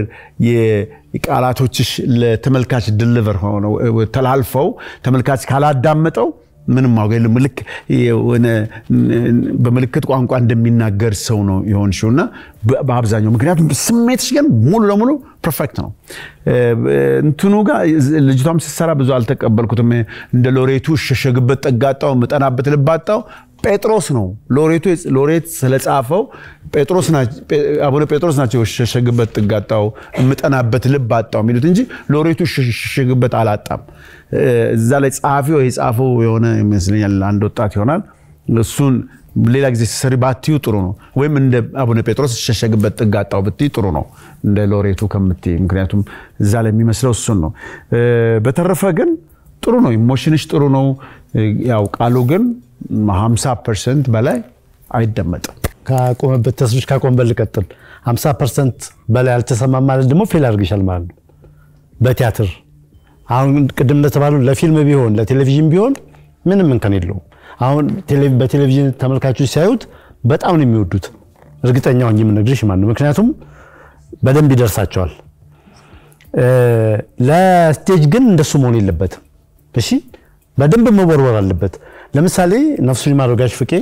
የቃላቶችሽ ለተመልካች ድልቨር ሆነው እ፣ ተላልፈው ተመልካች ካላዳመጠው ምንም ዋጋ የለም። ልክ የሆነ በምልክት ቋንቋ እንደሚናገር ሰው ነው የሆንሽው እና በ- በአብዛኛው ምክንያቱም ስሜትሽ ግን ሙሉ ለሙሉ ፐርፌክት ነው። እ፣ እንትኑ ጋር ልጅቷም ስትሰራ ብዙ አልተቀበልኩትም። እንደ ሎሬቱ እሸሸግበት ጠጋጣው ምጠናበት ልባጣው ጴጥሮስ ነው ሎሬቱ ሎሬት ስለጻፈው ጴጥሮስ ናቸው አቡነ ጴጥሮስ ናቸው እሸሸግበት ጥጋጣው እምጠናበት ልብ አጣው የሚሉት እንጂ ሎሬቱ እሸሸግበት አላጣም። እ፣ እዛ ላይ ጸሐፊው የጻፈው የሆነ ይመስለኛል አንድ ወጣት ይሆናል። እሱን ሌላ ጊዜ ስትሰሪ ባትዩ ጥሩ ነው። ወይም እንደ አቡነ ጴጥሮስ እሸሸግበት ጥጋጣው ብትይ ጥሩ ነው እንደ ሎሬቱ ከምትይ። ምክንያቱም እዛ ላይ የሚመስለው እሱን ነው። እ፣ በተረፈ ግን ጥሩ ነው። ኢሞሽንሽ ጥሩ ነው። እ፣ ያው ቃሉ ግን 50 ፐርሰንት በላይ አይደመጥም። ካቆመበት ተስብሽ ካቆመበት ልቀጥል 50 ፐርሰንት በላይ አልተሰማም ማለት ደግሞ ፌል አድርግሻል ማለት ነው። በቲያትር አሁን ቅድም እንደተባለው ለፊልም ቢሆን ለቴሌቪዥን ቢሆን ምንም እንከን የለውም። አሁን ቴሌ- በቴሌቪዥን ተመልካቾች ሲያዩት በጣም ነው የሚወዱት። እርግጠኛ ሆኜ የምነግርሽ ማለት ነው። ምክንያቱም በደንብ ይደርሳቸዋል። እ፣ ለስቴጅ ግን እንደሱ መሆን የለበትም። እሺ በደንብ መወርወር አለበት። ለምሳሌ ነፍሱን ይማረው ጋሽ ፍቄ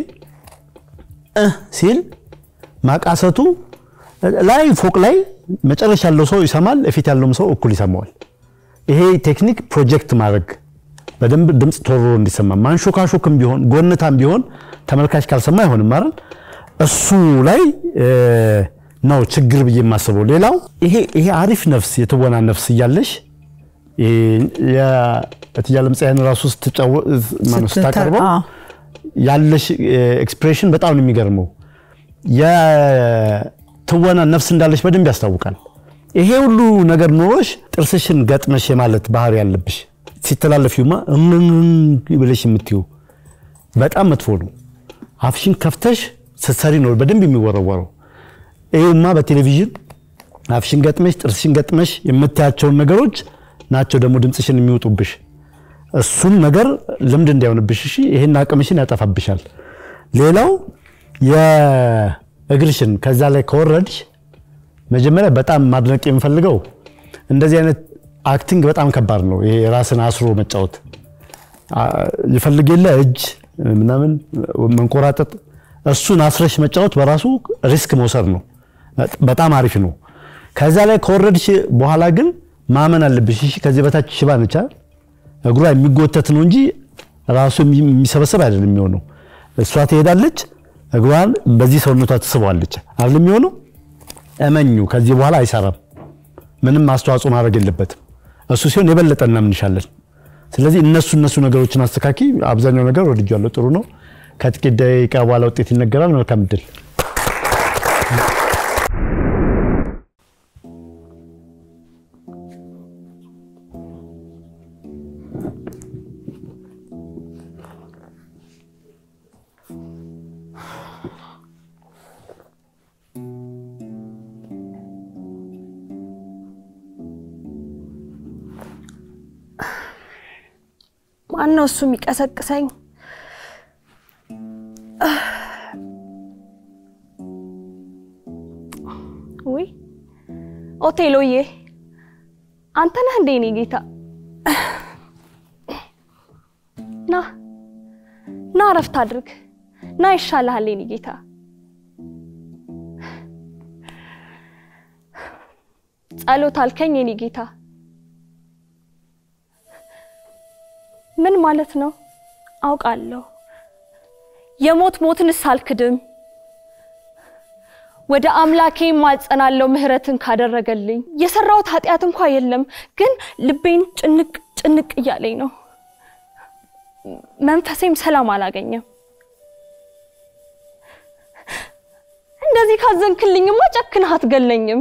እ ሲል ማቃሰቱ ላይ ፎቅ ላይ መጨረሻ ያለው ሰው ይሰማል፣ እፊት ያለውም ሰው እኩል ይሰማዋል። ይሄ ቴክኒክ ፕሮጀክት ማድረግ በደንብ ድምፅ ቶሮ እንዲሰማ ማንሾካሾክም ቢሆን ጎንታም ቢሆን ተመልካች ካልሰማ አይሆንም አይደል? እሱ ላይ እ፣ ነው ችግር ብዬ የማስበው። ሌላው ይሄ ይሄ አሪፍ ነፍስ የትወና ነፍስ እያለሽ የእትዬ ዓለም ፀሐይን ራሱ ስትጫወ- ማነው ስታቀርበው አዎ። ያለሽ ኤክስፕሬሽን በጣም ነው የሚገርመው። የትወና ነፍስ እንዳለሽ በደንብ ያስታውቃል። ይሄ ሁሉ ነገር ኖሮሽ ጥርስሽን ገጥመሽ የማለት ባህሪ ያለብሽ ሲተላለፊውማ እምን ብለሽ የምትዩ በጣም መጥፎ ነው። አፍሽን ከፍተሽ ስትሰሪ ነው በደንብ የሚወረወረው። ይሄማ በቴሌቪዥን አፍሽን ገጥመሽ ጥርስሽን ገጥመሽ የምታያቸውን ነገሮች ናቸው ደግሞ ድምፅሽን የሚወጡብሽ። እሱን ነገር ልምድ እንዳይሆንብሽ እሺ፣ ይሄን አቅምሽን ያጠፋብሻል። ሌላው የእግርሽን ከዛ ላይ ከወረድሽ መጀመሪያ በጣም ማድነቅ የምፈልገው እንደዚህ አይነት አክቲንግ በጣም ከባድ ነው። ይሄ ራስን አስሮ መጫወት አ- ይፈልግ የለ እጅ ምናምን መንኮራጠጥ፣ እሱን አስረሽ መጫወት በራሱ ሪስክ መውሰድ ነው። በጣም አሪፍ ነው። ከዛ ላይ ከወረድሽ በኋላ ግን ማመን አለብሽ። እሺ ከዚህ በታች ሽባ ነች አይደል? እግሯ የሚጎተት ነው እንጂ ራሱ የሚሰበሰብ አይደለም የሚሆነው። እሷ ትሄዳለች፣ እግሯን በዚህ ሰውነቷ ትስበዋለች አይደል የሚሆነው። እመኙ፣ ከዚህ በኋላ አይሰራም። ምንም አስተዋጽኦ ማድረግ የለበትም። እሱ ሲሆን የበለጠ እናምንሻለን። ስለዚህ እነሱ እነሱ ነገሮችን አስተካኪ። አብዛኛው ነገር ወድጃለሁ፣ ጥሩ ነው። ከጥቂት ደቂቃ በኋላ ውጤት ይነገራል። መልካም እድል። ማን ነው እሱ የሚቀሰቅሰኝ? ውይ ኦቴሎዬ፣ አንተ ነህ እንዴ? እኔ ጌታ ና ና፣ እረፍት አድርግ ና፣ ይሻልሃል የኔ ጌታ። ጸሎት አልከኝ የኔ ጌታ። ምን ማለት ነው? አውቃለሁ የሞት ሞትንስ አልክድም። ወደ አምላኬ ማጸናለው ምህረትን ካደረገልኝ። የሰራሁት ኃጢአት እንኳ የለም፣ ግን ልቤን ጭንቅ ጭንቅ እያለኝ ነው። መንፈሴም ሰላም አላገኘም። እንደዚህ ካዘንክልኝማ ጨክነህ አትገለኝም።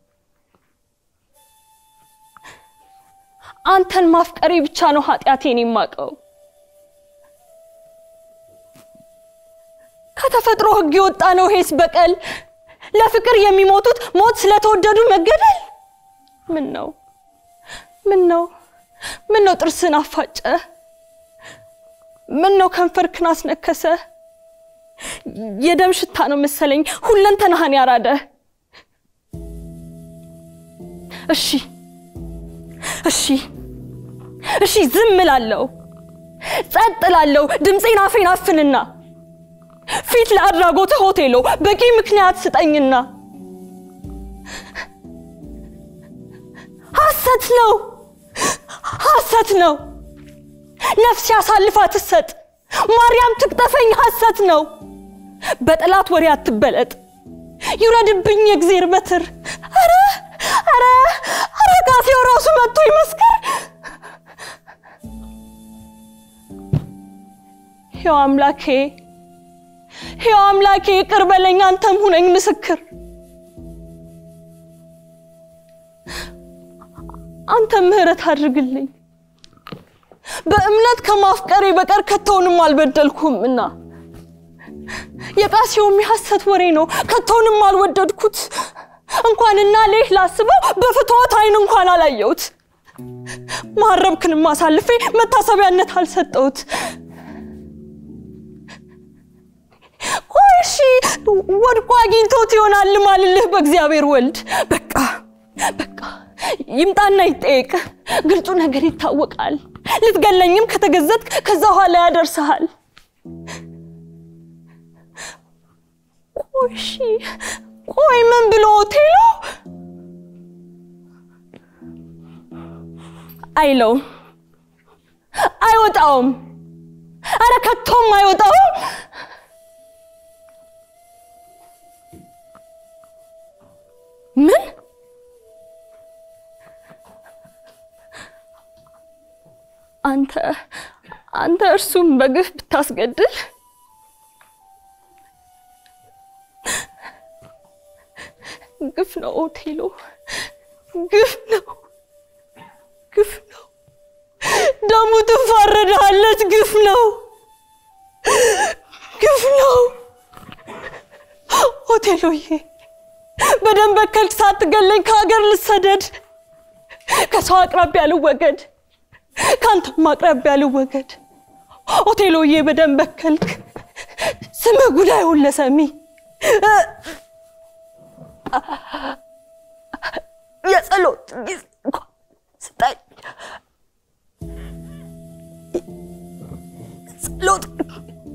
አንተን ማፍቀሬ ብቻ ነው ኃጢአቴን የማውቀው። ከተፈጥሮ ሕግ የወጣ ነው ሄስ በቀል ለፍቅር የሚሞቱት ሞት ስለተወደዱ መገደል። ምን ነው ምን ነው ምን ነው ጥርስን አፋጨ? ምን ነው ከንፈርክን አስነከሰ? የደም ሽታ ነው መሰለኝ ሁለንተናህን ያራደ። እሺ እሺ እሺ ዝም እላለሁ፣ ጸጥ እላለሁ። ድምፄን አፌን አፍንና ፊት ለአድራጎትህ ሆቴሎ በቂ ምክንያት ስጠኝና። ሐሰት ነው ሐሰት ነው። ነፍሴ አሳልፋ ትሰጥ፣ ማርያም ትቅጠፈኝ። ሐሰት ነው። በጠላት ወሬ አትበለጥ፣ ይውረድብኝ የእግዜር በትር። ኧረ ኧረ ኧረ ካፌው ራሱ መጥቶ ይመስክር። ሕያው አምላኬ ሕያው አምላኬ ይቅር በለኝ፣ አንተም ሁነኝ ምስክር። አንተም ምሕረት አድርግልኝ። በእምነት ከማፍቀሬ በቀር ከቶውንም አልበደልኩም እና የቃሲውም የሐሰት ወሬ ነው፣ ከቶውንም አልወደድኩት። እንኳንና ሌህ ላስበው በፍትወት አይን እንኳን አላየሁት። ማረብክንም አሳልፌ መታሰቢያነት አልሰጠሁት። ቆይ እሺ ወድቆ አግኝቶት ይሆናል ማልልህ በእግዚአብሔር ወልድ። በቃ በቃ ይምጣና ይጠየቅ፣ ግልጹ ነገር ይታወቃል። ልትገለኝም ከተገዘትክ ከዛ ኋላ ያደርስሃል። ቆይ እሺ ቆይ ምን ብሎ ሆቴሉ አይለውም፣ አይወጣውም። አረ ከቶም አይወጣውም። ምን አንተ አንተ እርሱም በግፍ ብታስገድል ግፍ ነው ኦቴሎ፣ ግፍ ነው፣ ግፍ ነው። ደሙ ትፋረዳለች። ግፍ ነው፣ ግፍ ነው። ኦቴሎዬ በደም በከልክ ሳትገለኝ ከሀገር ልሰደድ፣ ከሰው አቅራቢያ ልወገድ፣ ከአንተም አቅራቢያ ልወገድ። ኦቴሎዬ በደም በከልክ ስመ ጉዳዩን ለሰሚ የጸሎት ጊዜ እንኳን ስጠኝ። ጸሎት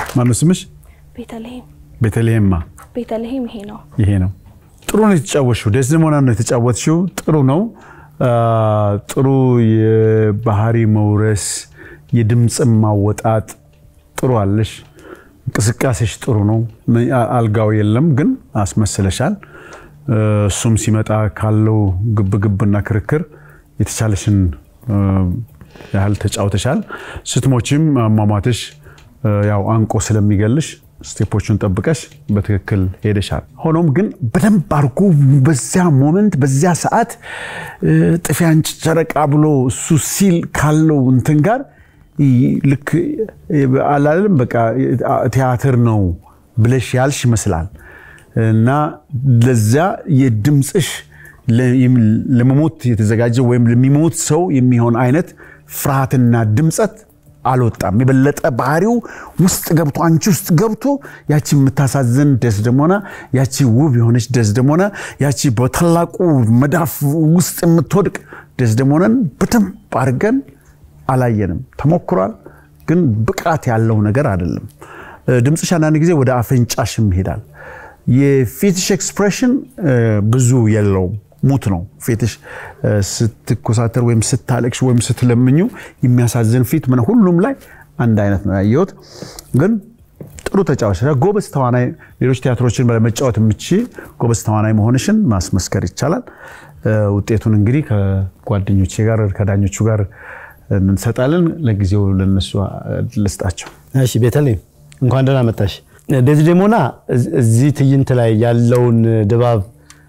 ማነው ስምሽ? ቤተልሔም ቤተልሔምማ ቤተልሔም ይሄ ነው። ይሄ ነው። ጥሩ ነው የተጫወትሽው። ደስደሞና ነው የተጫወትሽው። ጥሩ ነው። አ፣ ጥሩ የባህሪ መውረስ፣ የድምፅም ማወጣጥ ጥሩ አለሽ። እንቅስቃሴሽ ጥሩ ነው። አ- አልጋው የለም ግን አስመስለሻል። እ፣ እሱም ሲመጣ ካለው ግብግብና ክርክር የተቻለሽን እ፣ ያህል ተጫውተሻል። ስትሞችም አሟሟትሽ እ፣ ያው አንቆ ስለሚገልሽ ስቴፖቹን ጠብቀሽ በትክክል ሄደሻል። ሆኖም ግን በደንብ አድርጎ በዚያ ሞመንት በዚያ ሰዓት እ፣ ጥፊ አንቺ ጨረቃ ብሎ እሱ ሲል ካለው እንትን ጋር ይ- ልክ እ፣ አላለም በቃ ቲያትር ነው ብለሽ ያልሽ ይመስላል እና ለዚያ የድምፅሽ ለ- ለመሞት የተዘጋጀ ወይም ለሚሞት ሰው የሚሆን አይነት ፍርሃትና ድምፀት አልወጣም። የበለጠ ባህሪው ውስጥ ገብቶ አንቺ ውስጥ ገብቶ ያቺ የምታሳዝን ደስደሞና፣ ያቺ ውብ የሆነች ደስደሞና፣ ያቺ በታላቁ መዳፍ ውስጥ የምትወድቅ ደስደሞናን በደንብ አድርገን አላየንም። ተሞክሯል፣ ግን ብቃት ያለው ነገር አይደለም። እ፣ ድምፅሽ አንዳንድ ጊዜ ወደ አፍንጫሽም ይሄዳል። የፊትሽ ኤክስፕሬሽን ብዙ የለውም፣ ሙት ነው ፊትሽ። እ፣ ስትኮሳተር ወይም ስታለቅሽ ወይም ስትለምኙ የሚያሳዝን ፊት ምን ሁሉም ላይ አንድ አይነት ነው ያየሁት። ግን ጥሩ ተጫዋች ጎበዝ ተዋናይ፣ ሌሎች ቲያትሮችን ለመጫወት የምችል ጎበዝ ተዋናይ መሆንሽን ማስመስከር ይቻላል። እ፣ ውጤቱን እንግዲህ ከጓደኞቼ ጋር ከዳኞቹ ጋር እንሰጣለን። ለጊዜው ለነሱ ልስጣቸው። እሺ ቤተልሔም እንኳን ደህና መጣሽ። ዴዝዴሞና እዝ- እዚህ ትዕይንት ላይ ያለውን ድባብ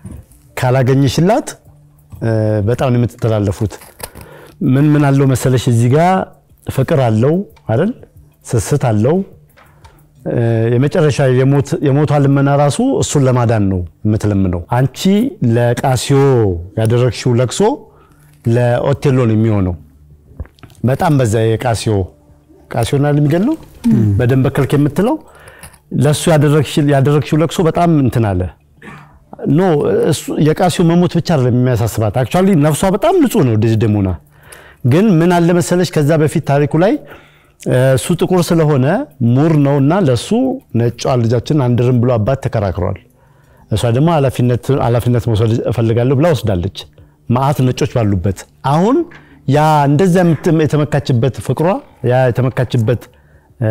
ካላገኘሽላት እ፣ በጣም ነው የምትተላለፉት። ምን ምን አለው መሰለሽ እዚህ ጋር ፍቅር አለው አይደል? ስስት አለው። እ፣ የመጨረሻ የሞት- የሞቷ ልመና ራሱ እሱን ለማዳን ነው የምትለምነው። አንቺ ለቃሲዮ ያደረግሽው ለቅሶ ለኦቴሎ ነው የሚሆነው። በጣም በዛ የቃሲዮ ቃሲዮና የሚገለው በደንብ በከልክ የምትለው ለእሱ ያደረግሽው ለቅሶ በጣም እንትን አለ። ኖ እሱ የቃሲዮ መሞት ብቻ አይደለም የሚያሳስባት። አክቹዋሊ ነፍሷ በጣም ንጹህ ነው ዴዝዴሞና። ግን ምን አለ መሰለሽ ከዛ በፊት ታሪኩ ላይ እ፣ እሱ ጥቁር ስለሆነ ሙር ነውና ለሱ ነጯ ልጃችን አንድርም ብሎ አባት ተከራክሯል። እሷ ደግሞ ኃላፊነት ኃላፊነት መውሰድ እፈልጋለሁ ብላ ወስዳለች። መዓት ነጮች ባሉበት አሁን ያ እንደዛ የምት- የተመካችበት ፍቅሯ ያ የተመካችበት እ፣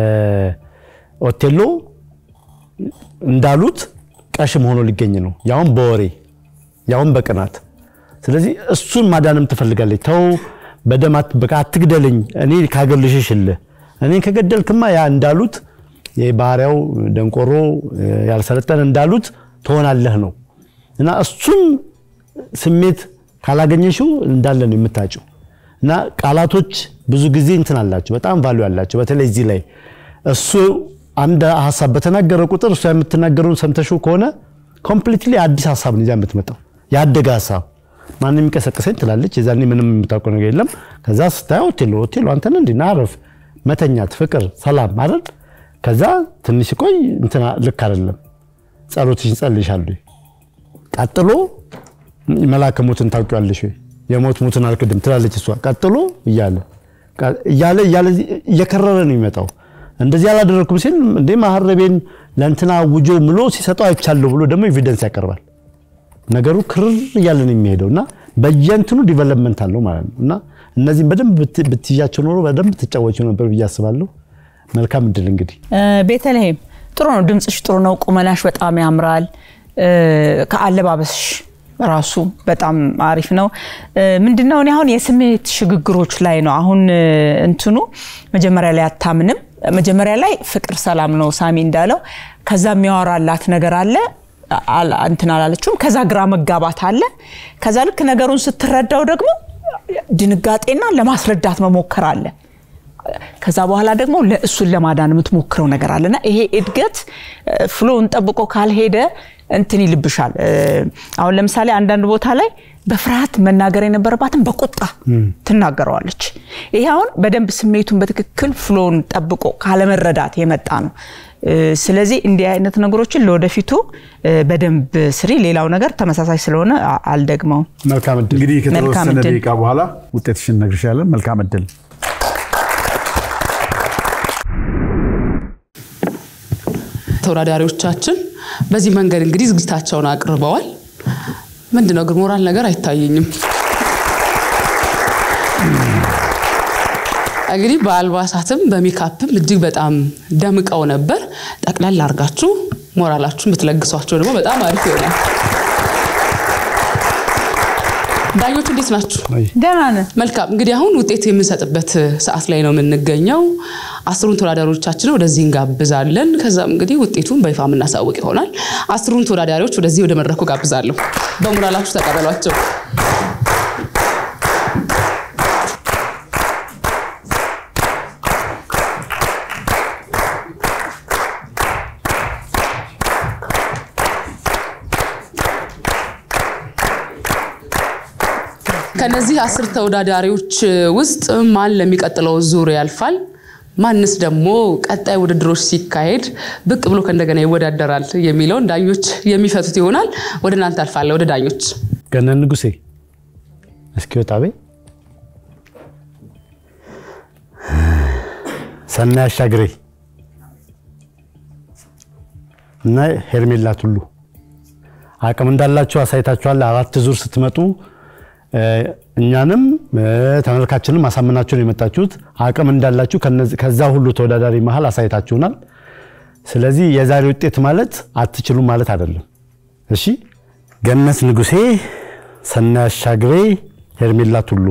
ኦቴሎ እንዳሉት ቀሽም ሆኖ ሊገኝ ነው፣ ያውም በወሬ ያውም በቅናት። ስለዚህ እሱን ማዳንም ትፈልጋለች። ተው በደም አት- በቃ አትግደልኝ፣ እኔ ከሀገር ልሽሽልህ፣ እኔን ከገደልክማ ያ እንዳሉት የባህሪያው ደንቆሮ እ፣ ያልሰለጠነ እንዳሉት ትሆናለህ ነው እና እሱን ስሜት ካላገኘሽው እንዳለ ነው የምታጭው። እና ቃላቶች ብዙ ጊዜ እንትን አላቸው፣ በጣም ቫሉ ያላቸው። በተለይ እዚህ ላይ እሱ አንድ ሀሳብ በተናገረ ቁጥር እሷ የምትናገረውን ሰምተሽው ከሆነ ኮምፕሊትሊ አዲስ ሀሳብ ነው ይዛ የምትመጣው፣ ያደገ ሀሳብ። ማንም የሚቀሰቅሰኝ ትላለች። የዛኔ ምንም የምታውቀው ነገር የለም። ከዛ ስታየው ኦቴሎ ኦቴሎ አንተን እንዲ ናረፍ መተኛት፣ ፍቅር፣ ሰላም አይደል? ከዛ ትንሽ ቆይ እንትና ልክ አይደለም፣ ጸሎትሽን ጸልይሻለሁ። ቀጥሎ መልአከ ሞትን ታውቂዋለሽ ወይ? የሞት ሞትን አልክድም ትላለች እሷ። ቀጥሎ እያለ እያለ እያለ እየከረረ ነው የሚመጣው። እንደዚህ አላደረግኩም ሲል እንዴ ማህረቤን ለእንትና ውጆ ምሎ ሲሰጠው አይቻለሁ ብሎ ደግሞ ኤቪደንስ ያቀርባል። ነገሩ ክርር እያለ ነው የሚሄደው እና በየእንትኑ ዲቨሎፕመንት አለው ማለት ነው እና እነዚህም በደንብ ብት- ብትይዣቸው ኖሮ በደንብ ትጫወቸው ነበር ብዬ አስባለሁ። መልካም እድል እንግዲህ እ፣ ቤተልሔም ጥሩ ነው፣ ድምፅሽ ጥሩ ነው፣ ቁመናሽ በጣም ያምራል። እ፣ ከአለባበስሽ ራሱ በጣም አሪፍ ነው። እ፣ ምንድነው እኔ አሁን የስሜት ሽግግሮች ላይ ነው አሁን እ፣ እንትኑ መጀመሪያ ላይ አታምንም። መጀመሪያ ላይ ፍቅር ሰላም ነው ሳሚ እንዳለው፣ ከዛ የሚያወራላት ነገር አለ አል- እንትን አላለችውም። ከዛ ግራ መጋባት አለ። ከዛ ልክ ነገሩን ስትረዳው ደግሞ ድንጋጤና ለማስረዳት መሞከር አለ። ከዛ በኋላ ደግሞ ለእሱን ለማዳን የምትሞክረው ነገር አለና ይሄ እድገት ፍሎውን ጠብቆ ካልሄደ እንትን ይልብሻል። እ፣ አሁን ለምሳሌ አንዳንድ ቦታ ላይ በፍርሃት መናገር የነበረባትን በቁጣ ትናገረዋለች። ይሄ አሁን በደንብ ስሜቱን በትክክል ፍሎውን ጠብቆ ካለመረዳት የመጣ ነው። እ፣ ስለዚህ እንዲህ አይነት ነገሮችን ለወደፊቱ እ፣ በደንብ ስሪ። ሌላው ነገር ተመሳሳይ ስለሆነ አ- አልደግመውም። መልካም እድል እንግዲህ መልካም ከተወሰነ እድል። ደቂቃ በኋላ ውጤትሽን እነግርሻለን። መልካም እድል። ተወዳዳሪዎቻችን በዚህ መንገድ እንግዲህ ዝግጅታቸውን አቅርበዋል። ምንድን ነው ግን ሞራል ነገር አይታየኝም። እንግዲህ በአልባሳትም በሜካፕም እጅግ በጣም ደምቀው ነበር። ጠቅላላ አድርጋችሁ ሞራላችሁን ብትለግሷቸው ደግሞ በጣም አሪፍ ይሆናል። ዳኞች እንዴት ናችሁ? ደህና ነን። መልካም እንግዲህ አሁን ውጤት የምንሰጥበት ሰዓት ላይ ነው የምንገኘው። አስሩን ተወዳዳሪዎቻችንን ወደዚህ እንጋብዛለን። ከዛም እንግዲህ ውጤቱን በይፋ የምናሳውቅ ይሆናል። አስሩን ተወዳዳሪዎች ወደዚህ ወደ መድረኩ ጋብዛለሁ። በሞራላችሁ ተቀበሏቸው። ከነዚህ አስር ተወዳዳሪዎች ውስጥ ማን ለሚቀጥለው ዙር ያልፋል? ማንስ ደግሞ ቀጣይ ውድድሮች ሲካሄድ ብቅ ብሎ ከእንደገና ይወዳደራል የሚለውን ዳኞች የሚፈቱት ይሆናል። ወደ እናንተ አልፋለሁ። ወደ ዳኞች ገነን ንጉሴ እስኪ ወጣ ቤ ሰናይ አሻግሬ እና ሄርሜላ ቱሉ አቅም እንዳላችሁ አሳይታችኋል። አራት ዙር ስትመጡ እኛንም ተመልካችንም አሳምናችሁ ነው የመጣችሁት። አቅም እንዳላችሁ ከዛ ሁሉ ተወዳዳሪ መሀል አሳይታችሁናል። ስለዚህ የዛሬ ውጤት ማለት አትችሉም ማለት አይደለም። እሺ፣ ገነት ንጉሴ፣ ሰናይ አሻግሬ፣ ሄርሜላ ቱሉ።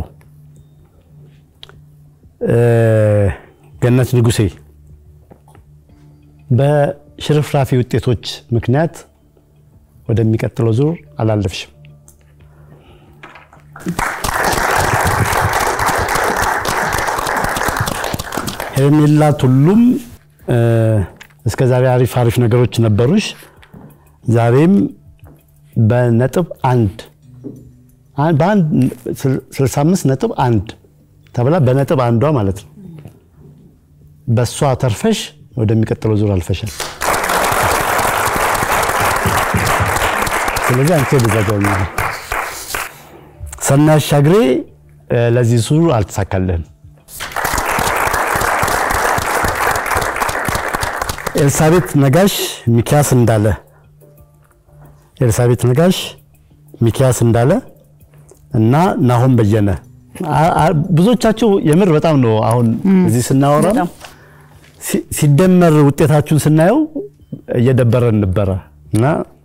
ገነት ንጉሴ በሽርፍራፊ ውጤቶች ምክንያት ወደሚቀጥለው ዙር አላለፍሽም። ሄርሜላ ቱሉም እስከ ዛሬ አሪፍ አሪፍ ነገሮች ነበሩሽ። ዛሬም በነጥብ አንድ በአንድ 65 ነጥብ አንድ ተብላ በነጥብ አንዷ ማለት ነው። በእሷ ተርፈሽ ወደሚቀጥለው ዙር አልፈሻል። ስለዚህ አንቺ ወደዛ ሰናይ አሻግሬ ለዚህ ዙር አልተሳካልህም። ኤልሳቤት ነጋሽ፣ ሚኪያስ እንዳለ ኤልሳቤት ነጋሽ፣ ሚኪያስ እንዳለ እና ናሆም በየነ ብዙዎቻችሁ የምር በጣም ነው አሁን እዚህ ስናወራ ሲደመር ውጤታችሁን ስናየው እየደበረን ነበረ እና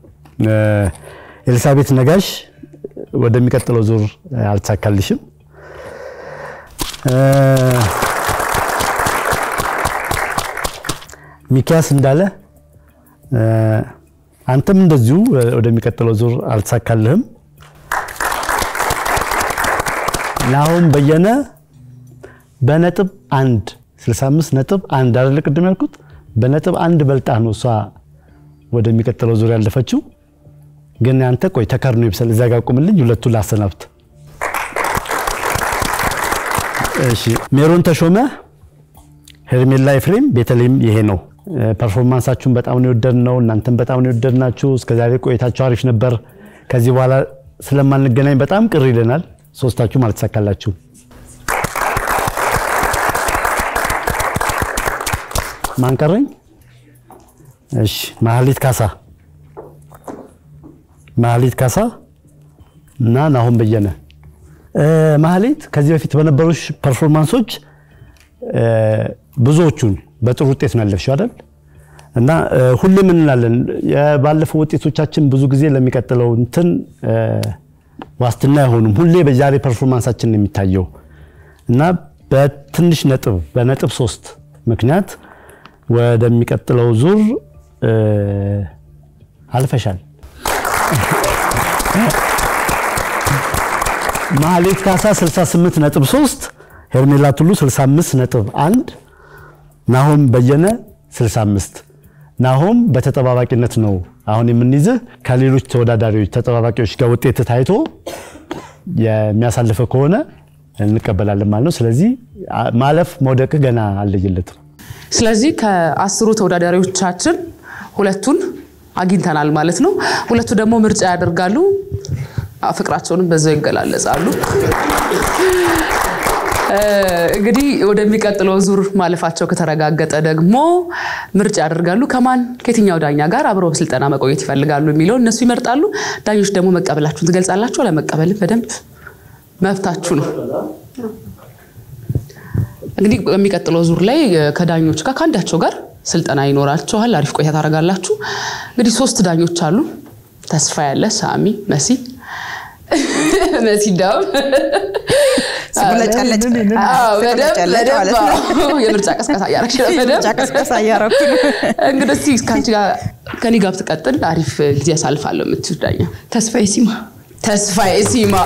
ኤልሳቤት ነጋሽ ወደሚቀጥለው ዙር አልተሳካልሽም። ሚኪያስ እንዳለ አንተም እንደዚሁ ወደሚቀጥለው ዙር አልተሳካልህም። ናሆም በየነ በነጥብ አንድ 65 ነጥብ አንድ አይደለ ቅድም ያልኩት በነጥብ አንድ በልጣ ነው እሷ ወደሚቀጥለው ዙር ያለፈችው። ግን አንተ ቆይ ተከርኖ ይብሰል እዛ ጋር ቁምልኝ፣ ሁለቱን ላሰናብት። እሺ ሜሮን ተሾመ፣ ሄርሜላ ኤፍሬም፣ ቤተልሔም ይሄ ነው። ፐርፎርማንሳችሁን በጣም ነው የወደድነው። እናንተም በጣም ነው የወደድናችሁ። እስከዛሬ ቆይታችሁ አሪፍ ነበር። ከዚህ በኋላ ስለማንገናኝ በጣም ቅር ይለናል። ሶስታችሁም አልተሳካላችሁም። ማን ቀረኝ? እሺ ማህሌት ካሳ ማህሌት ካሳ እና ናሆም በየነ። ማህሌት ከዚህ በፊት በነበሩሽ ፐርፎርማንሶች ብዙዎቹን በጥሩ ውጤት ነው ያለፍሽው አይደል? እና ሁሌም እንላለን የባለፈው ውጤቶቻችን ብዙ ጊዜ ለሚቀጥለው እንትን ዋስትና አይሆኑም። ሁሌ በዛሬ ፐርፎርማንሳችን ነው የሚታየው እና በትንሽ ነጥብ በነጥብ ሶስት ምክንያት ወደሚቀጥለው ዙር አልፈሻል። ማህሌት ካሳ 68 ነጥብ 3፣ ሄርሜላ ቱሉ 65 ነጥብ 1፣ ናሆም በየነ 65። ናሆም በተጠባባቂነት ነው አሁን የምንይዝህ። ከሌሎች ተወዳዳሪዎች ተጠባባቂዎች ጋር ውጤት ታይቶ የሚያሳልፈ ከሆነ እንቀበላለን ማለት ነው። ስለዚህ ማለፍ መውደቅህ ገና አልለየለትም። ስለዚህ ከአስሩ ተወዳዳሪዎቻችን ሁለቱን አግኝተናል ማለት ነው። ሁለቱ ደግሞ ምርጫ ያደርጋሉ፣ ፍቅራቸውንም በዛው ይገላለጻሉ። እንግዲህ ወደሚቀጥለው ዙር ማለፋቸው ከተረጋገጠ ደግሞ ምርጫ ያደርጋሉ። ከማን ከየትኛው ዳኛ ጋር አብረው በስልጠና መቆየት ይፈልጋሉ የሚለው እነሱ ይመርጣሉ። ዳኞች ደግሞ መቀበላችሁን ትገልጻላችሁ። ለመቀበልም በደንብ መብታችሁ ነው። እንግዲህ በሚቀጥለው ዙር ላይ ከዳኞች ጋር ከአንዳቸው ጋር ስልጠና ይኖራችኋል። አሪፍ ቆይታ ታደርጋላችሁ። እንግዲህ ሶስት ዳኞች አሉ። ተስፋ ያለ፣ ሳሚ፣ መሲ መሲ ዳም ስጉለጨለጭ አዎ፣ በደንብ ስጉለጨለጭ ማለት ነው። በደንብ አዎ፣ የምርጫ ቀስቀሳ እያደረግሽ ነው። በደንብ ምርጫ ቀስቀሳ እያደረኩ ነው። እንግዲህ እስኪ ከአንቺ ጋር ከኔ ጋር ብትቀጥል አሪፍ ጊዜ አሳልፋለሁ የምትይው ዳኛ ተስፋዬ ሲማ ተስፋዬ ሲማ።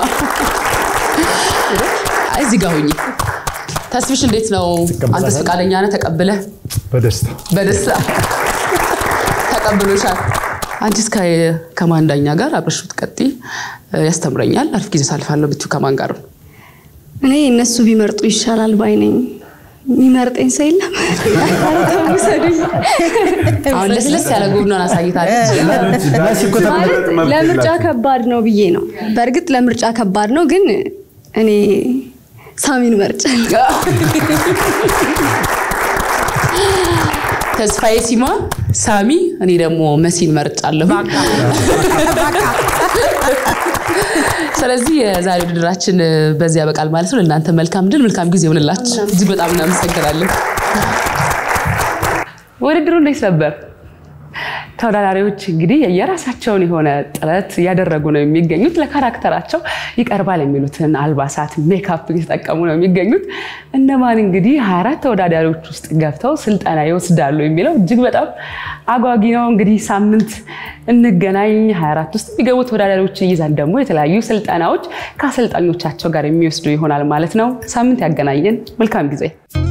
አይ እዚህ ጋር ሁኚ። ተስፍሽ እንዴት ነው? አንተስ ፈቃደኛ ነህ? ተቀብለህ በደስታ በደስታ ተቀብሎሻል። አንቺስ ከ- ከማን ዳኛ ጋር አብረሽ ብትቀጥይ ያስተምረኛል፣ አሪፍ ጊዜ አሳልፋለሁ ብትይው ከማን ጋር ነው? እኔ እነሱ ቢመርጡ ይሻላል ባይ ነኝ። የሚመርጠኝ ሰው የለም። ኧረ ተው ውሰዱኝ። አሁን ለስለስ ያለ ጎኗን አሳይታለች። ማለት ለምርጫ ከባድ ነው ብዬ ነው። በእርግጥ ለምርጫ ከባድ ነው፣ ግን እኔ ሳሚን መርጫለሁ። ተስፋዬ ሲማ፣ ሳሚ፣ እኔ ደግሞ መሲን መርጫለሁ። ስለዚህ የዛሬ ውድድራችን በዚህ ያበቃል ማለት ነው። ለእናንተ መልካም ድል፣ መልካም ጊዜ ይሆንላችሁ። እጅግ በጣም እናመሰግናለን። ውድድሩ እንዴት ነበር? ተወዳዳሪዎች እንግዲህ የራሳቸውን የሆነ ጥረት እያደረጉ ነው የሚገኙት። ለካራክተራቸው ይቀርባል የሚሉትን አልባሳት፣ ሜካፕ እየተጠቀሙ ነው የሚገኙት። እነማን እንግዲህ 24 ተወዳዳሪዎች ውስጥ ገብተው ስልጠና ይወስዳሉ የሚለው እጅግ በጣም አጓጊ ነው። እንግዲህ ሳምንት እንገናኝ። 24 ውስጥ የሚገቡ ተወዳዳሪዎችን ይዘን ደግሞ የተለያዩ ስልጠናዎች ከአሰልጣኞቻቸው ጋር የሚወስዱ ይሆናል ማለት ነው። ሳምንት ያገናኘን። መልካም ጊዜ